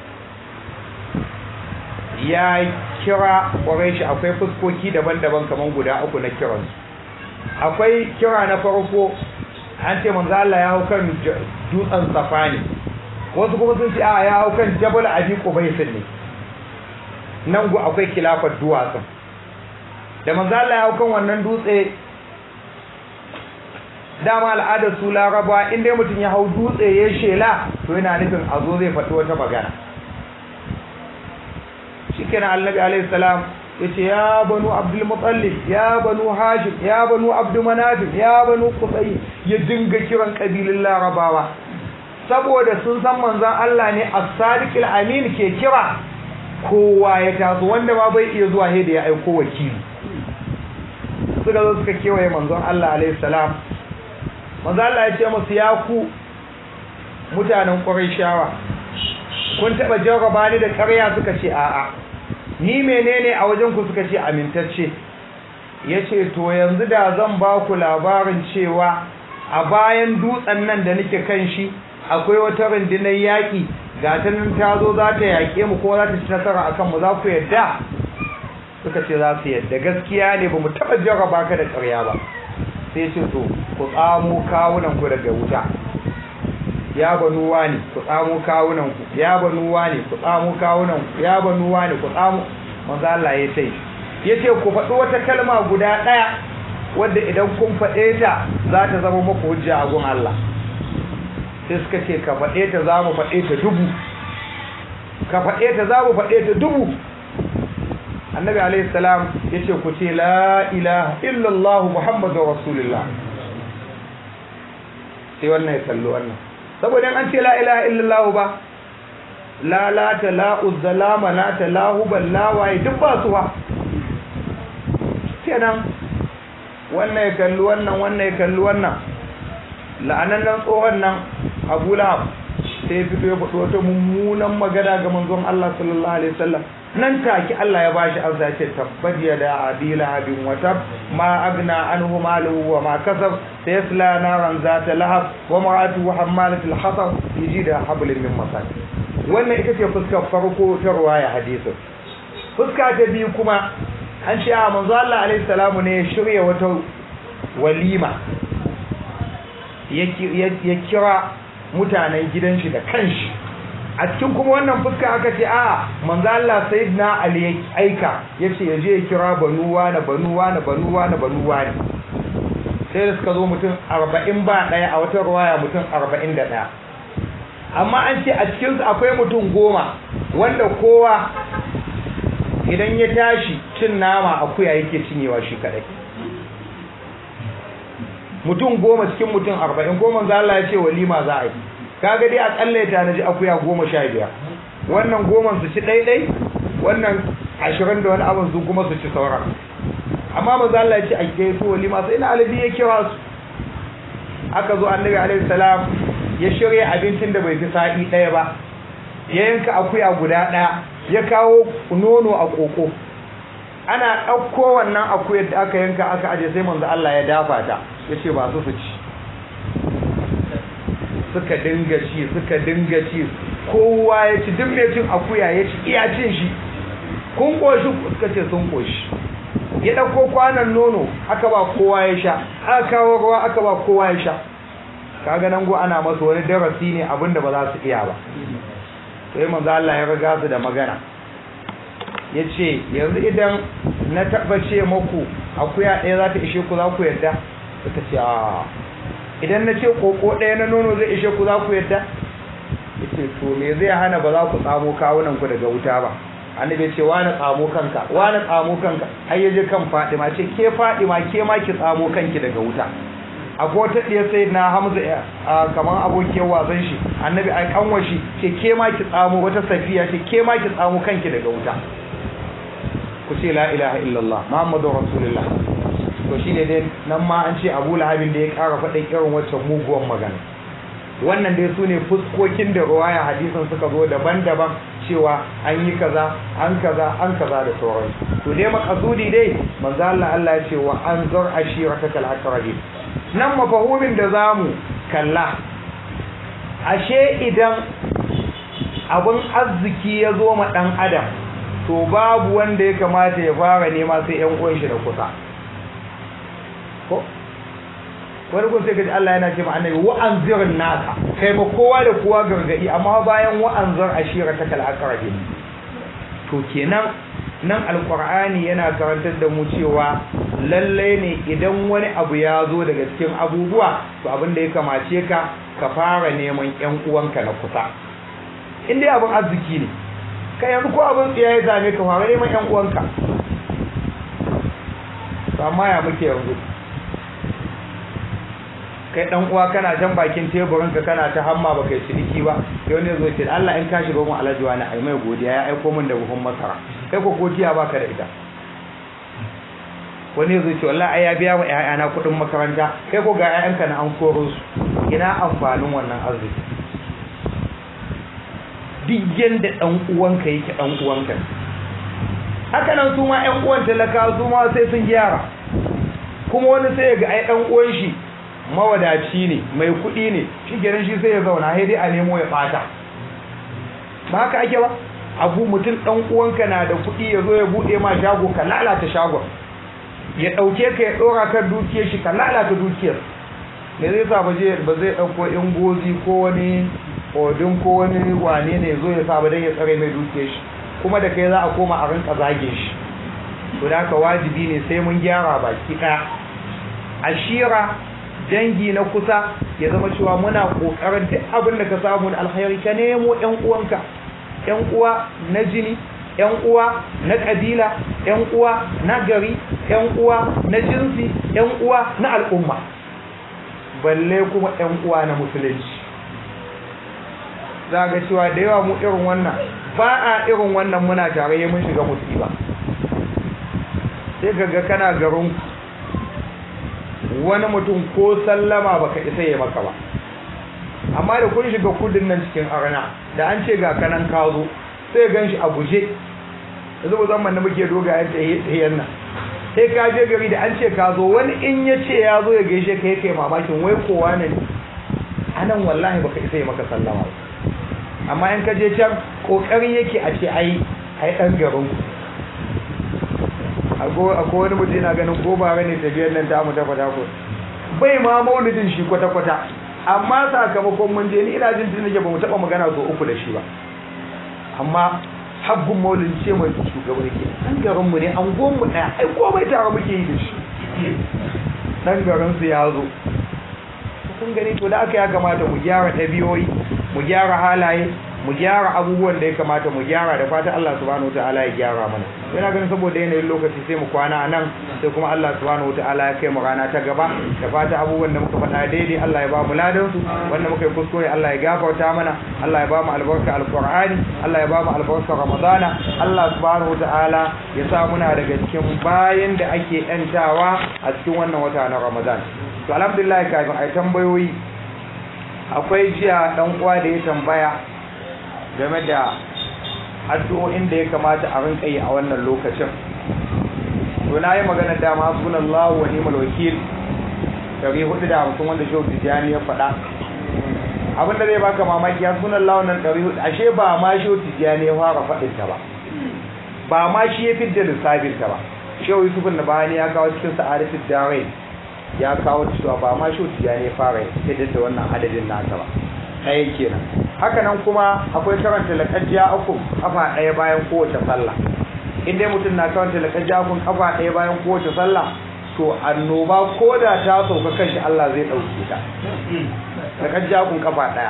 ya kira Quraysh akwai fuskoki daban-daban kaman guda uku na kiran akwai kira na farko an ce manzo Allah ya hau kan dutsen Safani wasu kuma sun ce a ya hau kan Jabal Abi Qubais ne nan gu akwai kilafar duwatsun da manzo Allah ya hau kan wannan dutse dama al'adar su laraba inda mutum ya hau dutse ya shela to yana nufin a zo zai fata wata magana shi kenan annabi alaihi salam ya ce ya banu abdul mutallib ya banu hashim ya banu abdul manafif ya banu kusai ya dinga kiran kabilin larabawa saboda sun san manzon Allah ne as-sadiq amin ke kira kowa ya taso wanda ma bai iya zuwa da ya aiko wakili suka zo suka kewaye manzon Allah alaihi salam manzo Allah ya ce musu ya ku mutanen Qurayshawa kun taba jarraba ni da ƙarya suka ce a'a ni menene a wajen ku suka ce amintacce yace to yanzu da zan ba ku labarin cewa a bayan dutsen nan da nake kan shi akwai wata rundunar yaƙi ga ta nan ta zo za ta yaƙe mu ko za ta ci nasara akan mu za ku yadda suka ce za su yadda gaskiya ne ba mu taɓa jarraba ka da ƙarya ba sai ce to ku tsamo kawunan ku daga wuta ya banu wani ku tsamo kawunan ku ya banu wani ku tsamo kawunan ku ya banu wani ku tsamo manzo Allah ya ce yace ku faɗi wata kalma guda ɗaya wadda idan kun faɗe ta za ta zama muku hujja a gun Allah sai suka ce ka faɗe ta za mu faɗe ta dubu ka faɗe ta za mu faɗe ta dubu annabi alaihi salam yace ku ce la ilaha illallah muhammadur rasulullah sai wannan ya kallo wannan saboda an ce la ilaha illallah ba la la ta la uzzalama la ta la hubal la waye duk ba su ba kenan wannan ya kalli wannan wannan ya kalli wannan la'anannan tsohon nan Abu Lahab sai fito ya faɗo wata mummunan magana ga manzon Allah sallallahu alaihi wasallam nan take Allah ya bashi amsa ce tabbat yada abi lahabin wa tab ma agna anhu maluhu wa ma kasab sayasla naran zata lahab wa mar'atuhu hammalatul hatab yajida hablin min masad wannan ita ce fuskar farko ta ruwaya hadisin fuska ta biyu kuma an ce a manzo Allah alaihi salamu ne ya shirya wata walima ya kira mutanen gidan shi da kanshi a cikin kuma wannan fuska aka ce a manzo Allah sayyidina Ali ya aika yace ya je ya kira banuwa na banuwa na banuwa na banuwa ne sai da suka zo mutum 40 ba daya a wata ruwaya mutum 41 amma an ce a cikin su akwai mutum goma wanda kowa idan ya tashi cin nama akuya yake cinyewa shi kadai mutum goma cikin mutum 40 goma manzo Allah ya ce walima za a yi kaga dai akalla ya tanaji akuya goma sha biyar wannan goma su ci ɗaiɗai wannan ashirin da wani abin su kuma su ci sauran amma maza Allah ya ce a gaito walima sai na alibi ya kira su aka zo annabi alaihi salam ya shirya abincin da bai fi sa'i ɗaya ba ya yanka akuya guda ɗaya ya kawo nono a koko ana ɗauko wannan akuyar da aka yanka aka aje sai manzo Allah ya dafa ta ya ce ba su su ci suka dinga ci suka dinga ci kowa ya ci duk mai cin akuya ya ci iya cin shi kun koshi suka ce sun koshi ya ɗauko kwanan nono aka ba kowa ya sha aka kawo ruwa aka ba kowa ya sha kaga nan go ana masa wani darasi ne abinda ba za su iya ba sai manzo Allah ya riga su da magana yace yanzu idan na tabbace muku akuya ɗaya za ta ishe ku za ku yarda suka ce a idan na ce koko ɗaya na nono zai ishe ku za ku yarda yace to me zai hana ba za ku tsamo kawunan ku daga wuta ba annabi ce wani tsamo kanka wani tsamo kanka har yaje kan Fadima ce ke Fadima ke ma ki tsamo kanki daga wuta akwai wata ɗaya sai na Hamza kamar abokiyar wasan shi annabi ai kanwa shi ce ke ma ki tsamo wata safiya ce ke ma ki tsamo kanki daga wuta ku ce la ilaha illallah muhammadu rasulullah to shine dai nan ma an ce Abu Lahabin da ya ƙara faɗin irin wacce muguwan magana wannan dai su ne fuskokin da ruwaya hadisin suka zo daban-daban cewa an yi kaza an kaza an kaza da sauran to dai makasudi dai manzo Allah Allah ya ce wa anzur ashiratakal aqrabin nan mafahumin da zamu kalla ashe idan abun arziki ya zo ma dan adam to babu wanda ya kamata ya fara nema sai yan uwan shi da kusa ko wani kun sai gaji Allah yana ce ma annabi wa'anzirin naka kai ma kowa da kowa gargadi amma bayan wa'anzir ashira ta kal aqrabin to kenan nan alqur'ani yana karantar da mu cewa lalle ne idan wani abu ya zo daga cikin abubuwa to abin da ya kamace ka ka fara neman ƴan uwanka na kusa in dai abin arziki ne kai yanzu ko abin tsiya ya zame ka fara neman ƴan uwanka to amma ya muke yanzu kai dan uwa kana can bakin teburin ka kana ta hamma baka yi ciniki ba yau ne zo ce Allah in ka shiga mu alhaji wani ai mai godiya ya aiko min da buhun masara kai ko godiya baka da ita wani zo ce wallahi ai ya biya wa ƴaƴana kuɗin makaranta kai ko ga ƴaƴanka na an koro su ina amfanin wannan arziki duk yanda dan uwanka yake dan uwanka haka nan su ma ƴan uwan talaka su ma sai sun gyara kuma wani sai ga ai dan uwan shi mawadaci ne mai kuɗi ne shi kenan shi sai ya zauna sai dai a nemo ya ɓata ba haka ake ba abu mutum ɗan uwanka na da kuɗi ya zo ya buɗe ma shago ka lalata shagon ya ɗauke ka ya ɗora kan dukiyar shi ka lalata dukiyar me zai sa ba zai ɗauko ingozi ko wani odin ko wani wane ne ya zo ya sa ba don ya tsare mai dukiyar shi kuma da kai za a koma a rinka zage shi to da haka wajibi ne sai mun gyara baki ɗaya ashira dangi na kusa ya zama cewa muna kokarin duk abin da ka samu da alkhairi ka nemo ƴan uwanka ƴan uwa na jini ƴan uwa na kabila ƴan uwa na gari ƴan uwa na jinsi ƴan uwa na al'umma balle kuma ƴan uwa na musulunci za ga cewa da yawa mu irin wannan ba a irin wannan muna tare mun shiga musiba sai ga kana garin wani mutum ko sallama baka isa ya maka ba amma da kun shiga kudin nan cikin arna da an ce ga kanan ka zo sai gan shi a guje yanzu musamman da muke dogayen tsayen nan sai ka je gari da an ce ka zo wani in ya ce ya zo ya gaishe ka kai mamakin wai kowa ne anan wallahi baka isa ya maka sallama ba amma in ka je can kokari yake a ce ai ai dan garin ku akwai wani mutum yana ganin ko ba ne tafiyar nan ta mu ta fata ko bai ma maulidin shi kwata-kwata amma sakamakon mun je ni ina jin tun nake ba mu taba magana so uku da shi ba amma habbun maulid ce mai shugaban yake dan garin mu ne an gon mu daya ai komai tare muke yi da shi dan garin su ya zo kun gani to da aka ya kamata mu gyara ɗabi'o'i mu gyara halaye mu gyara abubuwan da ya kamata mu gyara da fata Allah subhanahu wataala ya gyara mana yana ganin saboda yanayin lokaci sai mu kwana nan sai kuma Allah subhanahu wataala ya kai mu rana ta gaba da fata abubuwan da muka faɗa daidai Allah ya ba mu ladan su wanda muka yi kuskure Allah ya gafarta mana Allah ya ba mu albarka alqur'ani Allah ya ba mu albarka ramadana Allah subhanahu wataala ya sa muna daga cikin bayan da ake yantawa a cikin wannan wata na Ramadan to alhamdulillah kafin ai tambayoyi akwai jiya dan uwa da ya tambaya game da addu'o'in da ya kamata a rinka yi a wannan lokacin to na yi magana dama hasbunallahu wa ni'mal wakil dari hudu da hamsin wanda shehu tijjani ya faɗa abinda zai baka mamaki hasbunallahu nan dari hudu ashe ba ma shehu tijjani ya fara faɗin ta ba ba ma shi ya fidda lissafin ta ba shehu yusuf na bayani ya kawo cikin sa'adatul darain ya kawo cewa ba ma shehu tijani ya fara fidda da wannan adadin nata ba ɗaya kenan haka nan kuma akwai karanta laƙajiya uku kafa ɗaya bayan kowace sallah in dai mutum na karanta laƙajiya uku kafa ɗaya bayan kowace sallah to annoba ko da ta sauka kanshi Allah zai ɗauke ta laƙajiya uku kafa ɗaya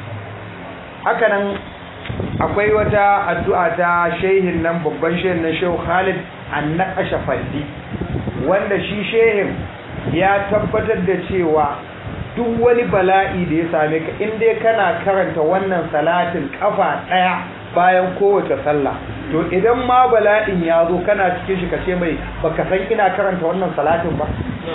haka nan akwai wata addu'a ta shehin nan babban shehin nan shehu Khalid annaqasha faddi wanda shi shehin ya tabbatar da cewa duk wani bala'i da ya same ka in dai kana karanta wannan salatin kafa daya bayan kowace sallah to idan ma bala'in ya zo kana cikin shi kace mai baka san ina karanta wannan salatin ba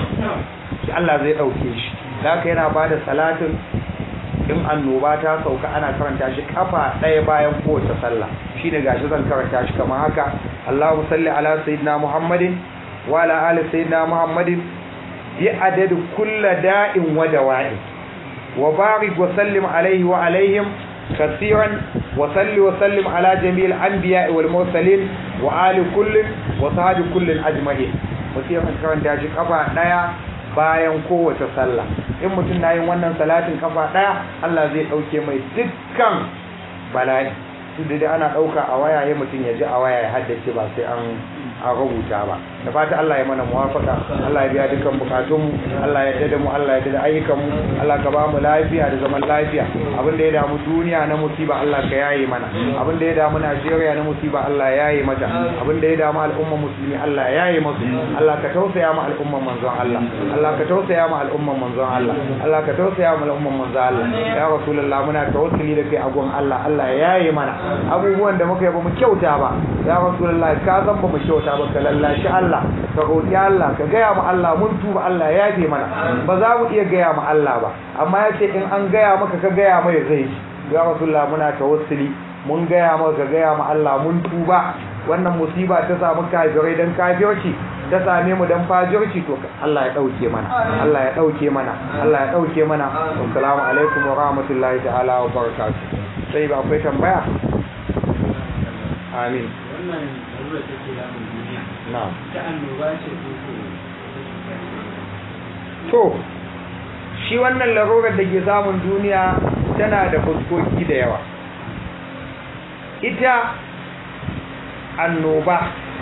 shi Allah zai dauke shi haka yana bada salatin in annoba ta sauka ana karanta shi kafa ɗaya bayan kowace sallah shine gashi zan karanta shi kamar haka Allahu salli ala sayyidina Muhammadin wa ala ali sayyidina Muhammadin bi adad kulli da'in wa dawa'in wa barik wa sallim alaihi wa alaihim كثيرا وصل وسلم على جميع الأنبياء والمرسلين وآل كل وصحاب كل أجمعين وسيما كان داجي قبع دايا bayan kowace sallah in mutum na yin wannan salatin kafa daya Allah zai dauke mai dukkan bala'i duk da ana dauka a waya ya mutum ya ji a waya ya haddace ba sai an a rubuta ba da fata Allah ya mana muwafaka Allah ya biya dukkan bukatun mu Allah ya dada mu Allah ya dada ayyukan mu Allah ka ba mu lafiya da zaman lafiya abin da ya damu duniya na musiba Allah ka yaye mana abin da ya damu Najeriya na musiba Allah ya yaye mata abin da ya damu al'umma musulmi Allah ya yaye musu Allah ka tausaya mu al'umman manzon Allah Allah ka tausaya mu al'umman manzon Allah Allah ka tausaya mu al'umman manzon Allah ya rasulullah muna tawassuli da kai a gon Allah Allah ya yaye mana abubuwan da muka yi ba mu kyauta ba ya rasulullah ka san ba mu kyauta ba ka lallashi Allah ka roƙi Allah ka gaya mu Allah mun tuba Allah ya yafe mana ba za mu iya gaya mu Allah ba amma ya ce in an gaya maka ka gaya mai zai ya rasulullah muna tawassuli mun gaya maka ka gaya mu Allah mun tuba wannan musiba ta samu kafirai dan kafirci ta same mu dan fajirci to Allah ya dauke mana Allah ya dauke mana Allah ya dauke mana assalamu alaikum wa rahmatullahi ta'ala wa barakatuh sai ba akwai tambaya amin wannan larura take damun duniya na'am ta annoba ce ko ko to shi wannan larurar da ke samun duniya tana da fuskoki da yawa ita annoba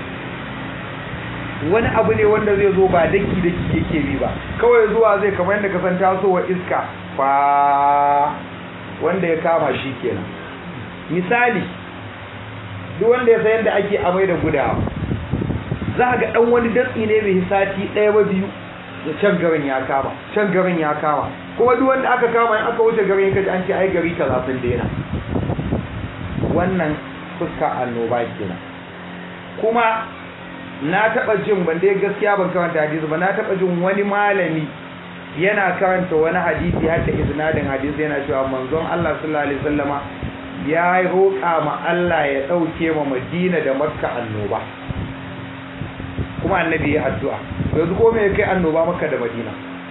wani abu ne wanda zai zo ba daki daki yake bi ba kawai zuwa zai kamar yadda kasan tasowa iska fa wanda ya kama shi kenan misali duk wanda ya san yadda ake amai da gudawa za ga dan wani datsi ne mai sati ɗaya ba biyu da can garin ya kama can garin ya kama kuma duk wanda aka kama in aka wuce garin kaji an ce ai gari kaza sun daina wannan fuska annoba kenan kuma na taba jin ban dai gaskiya ban karanta hadisi ba na taba jin wani malami yana karanta wani hadisi har da isnadin hadisi yana cewa manzon Allah sallallahu alaihi wasallama ya roƙa ma Allah ya dauke ma Madina da Makka annoba kuma annabi ya addu'a yanzu ko me ya kai annoba Makka da Madina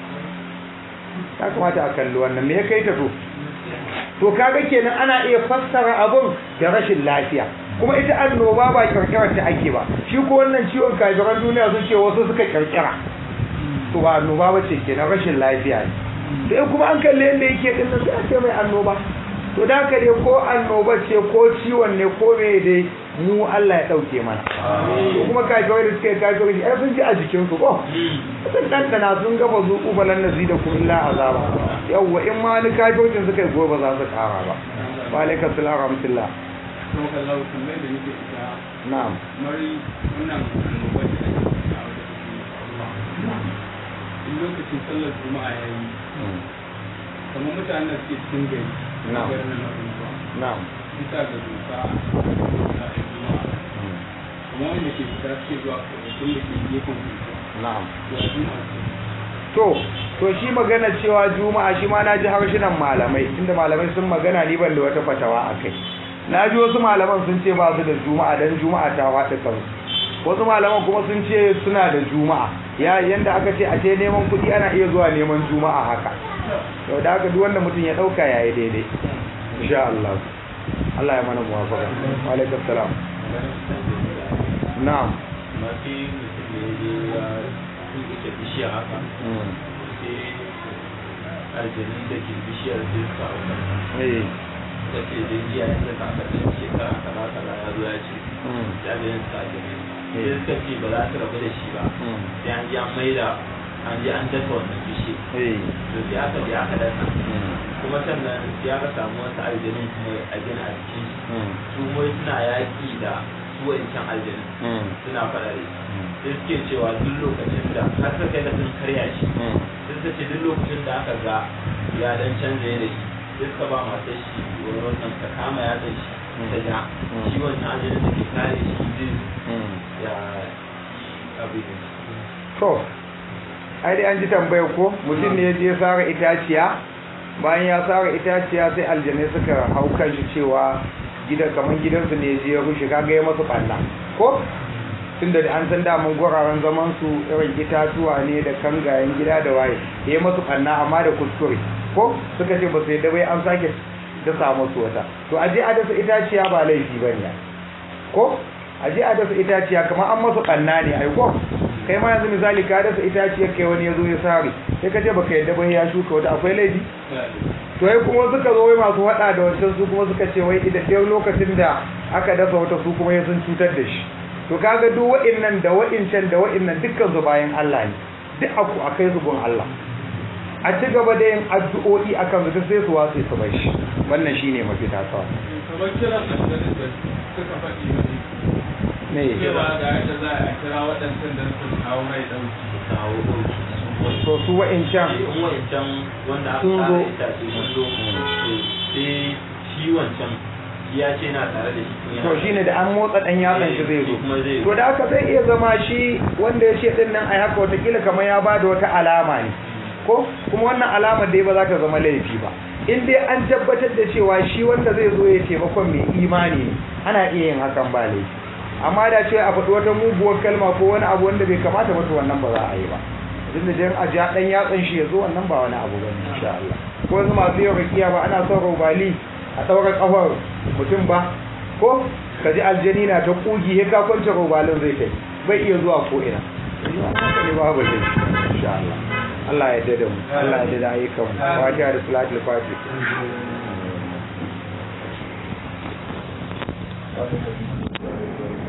ya kamata a kalli wannan me ya kai ta to to kaga kenan ana iya fassara abun da rashin lafiya kuma ita annoba ba kirkirar ta ake ba shi ko wannan ciwon kafiran duniya sun ce wasu suka kirkira to ba annoba ba ce kenan rashin lafiya ne to in kuma an kalle yadda yake din nan sai a ce mai annoba to da haka dai ko annoba ce ko ciwon ne ko me dai mu Allah ya dauke mana to kuma kafirai da suka yi kafirai ai sun ji a jikin su ko sun dandana sun gaba zuku falan nazi da kun illa azaba yawwa in ma wani kafirin suka yi gobe za su kara ba wa alaikum salam wa rahmatullah kuma kallahu tambayar da nake ita na'am kamar wannan annobar da ake ciki a wajen in lokacin sallar juma'a ya yi kamar mutanen da suke cikin gari Na'am. garin nan na unguwa na'am bisa ga doka a juma'a kamar wanda ke fita suke zuwa kwanakin da ke gefen unguwa na'am to a juma'a ce to to shi magana cewa juma'a shi ma na ji harshenan malamai inda malamai sun magana ni ban da wata fatawa a kai na ji wasu malaman sun ce ba su da juma'a dan juma'a ta wata kansu wasu malaman kuma sun ce suna da juma'a ya yanda aka ce a ce neman kuɗi ana iya zuwa neman juma'a haka to da haka duk wanda mutum ya ɗauka yayi daidai insha Allah Allah ya mana muwafaqa wa alaikum salam na'am amma sai mutum ne ya je ya tuɓe bishiya haka mm. sai aljanu da ke bishiyar sai suka hau kansa eh da ce da jiya yanzu ka aka ɗan shekara kaza kaza ya zo ya ce mm. ya ga yanzu aljanu sai suka ce ba za su rabu da shi ba mm. sai an je an maida an je an dasa wannan bishiya eh to sai aka je aka dasa mm. kuma sannan sai aka samu wasu aljanun kuma a gina a cikin shi mm. su mai suna yaƙi da su wancan aljanun mm. suna faɗa da shi sai suke cewa duk lokacin da har suka kai da sun karya shi mm. sai suka ce duk lokacin da aka ga ya dan canza yanayi sai suka ba matar shi wani wannan ka kama ya shi ta ja Mm. shi wancan aljanun da ke kare shi zai mm. ya yi abin da to ai dai an ji tambayar ko mutum ne ya je sara itaciya bayan ya sara itaciya sai aljanai suka hau kan shi cewa gidan kamar gidansu ne ya je ya rushe kaga ya masu ɓalla ko tunda da an san daman guraren zaman su irin itatuwa ne da kangayen gida da waye ya masu ɓanna amma da kuskure ko suka ce ba su yadda bai an sake dasa musu wata to aje a dasa itaciya ba laifi ba ne ko aje a dasa itaciya kamar an masa ɓanna ne ai ko kai ma yanzu misali ka dasa itaciyar kai wani ya zo ya sare sai ka ce baka yadda ba ya shuka wata akwai laifi to ai kuma suka zo wai masu hada da wancan su kuma suka ce wai idan dai lokacin da aka dasa wata su kuma ya sun cutar da shi to kaga duk wa'innan da wa'incan da wa'innan dukkan su bayan Allah ne duk aku akai su gun Allah a ci gaba da yin addu'o'i akan su sai su wasu su bai shi wannan shine mafita kawai kamar kiran aljanun da suka faɗi ne cewa ga yadda za a kira waɗancan da su kawo mai ɗauki kawo ɗauki to su wa'incan in wancan wanda aka Sun zo. tsara itace sun zo sai shi wancan ya ce na tare da shi kuma to yana- shine da an motsa dan yatsan shi zai zo kuma zai to da haka zai iya zama shi wanda ya ce din nan ai haka watakila kamar ya bada wata alama ne ko kuma wannan alamar dai ba za ta zama laifi ba in dai an tabbatar da cewa shi wanda zai zo ya taimakon mai imani ne ana iya yin hakan ba laifi amma da ce a faɗi wata muguwar kalma ko wani abu wanda bai kamata ba to wannan ba za a yi ba duk da jan a ja dan yatsan shi ya zo wannan ba wani abu bane insha Allah ko yanzu masu yin rakiya ba ana son robali a ɗaura ƙafar mutum ba ko ka ji aljani na ta ƙugi ya ka kwance robalin zai kai bai iya zuwa ko ina haka ne babu zai insha Allah Allah ya yarda da mu Allah ya yarda da ayyukan mu fatiha da salatul fatiha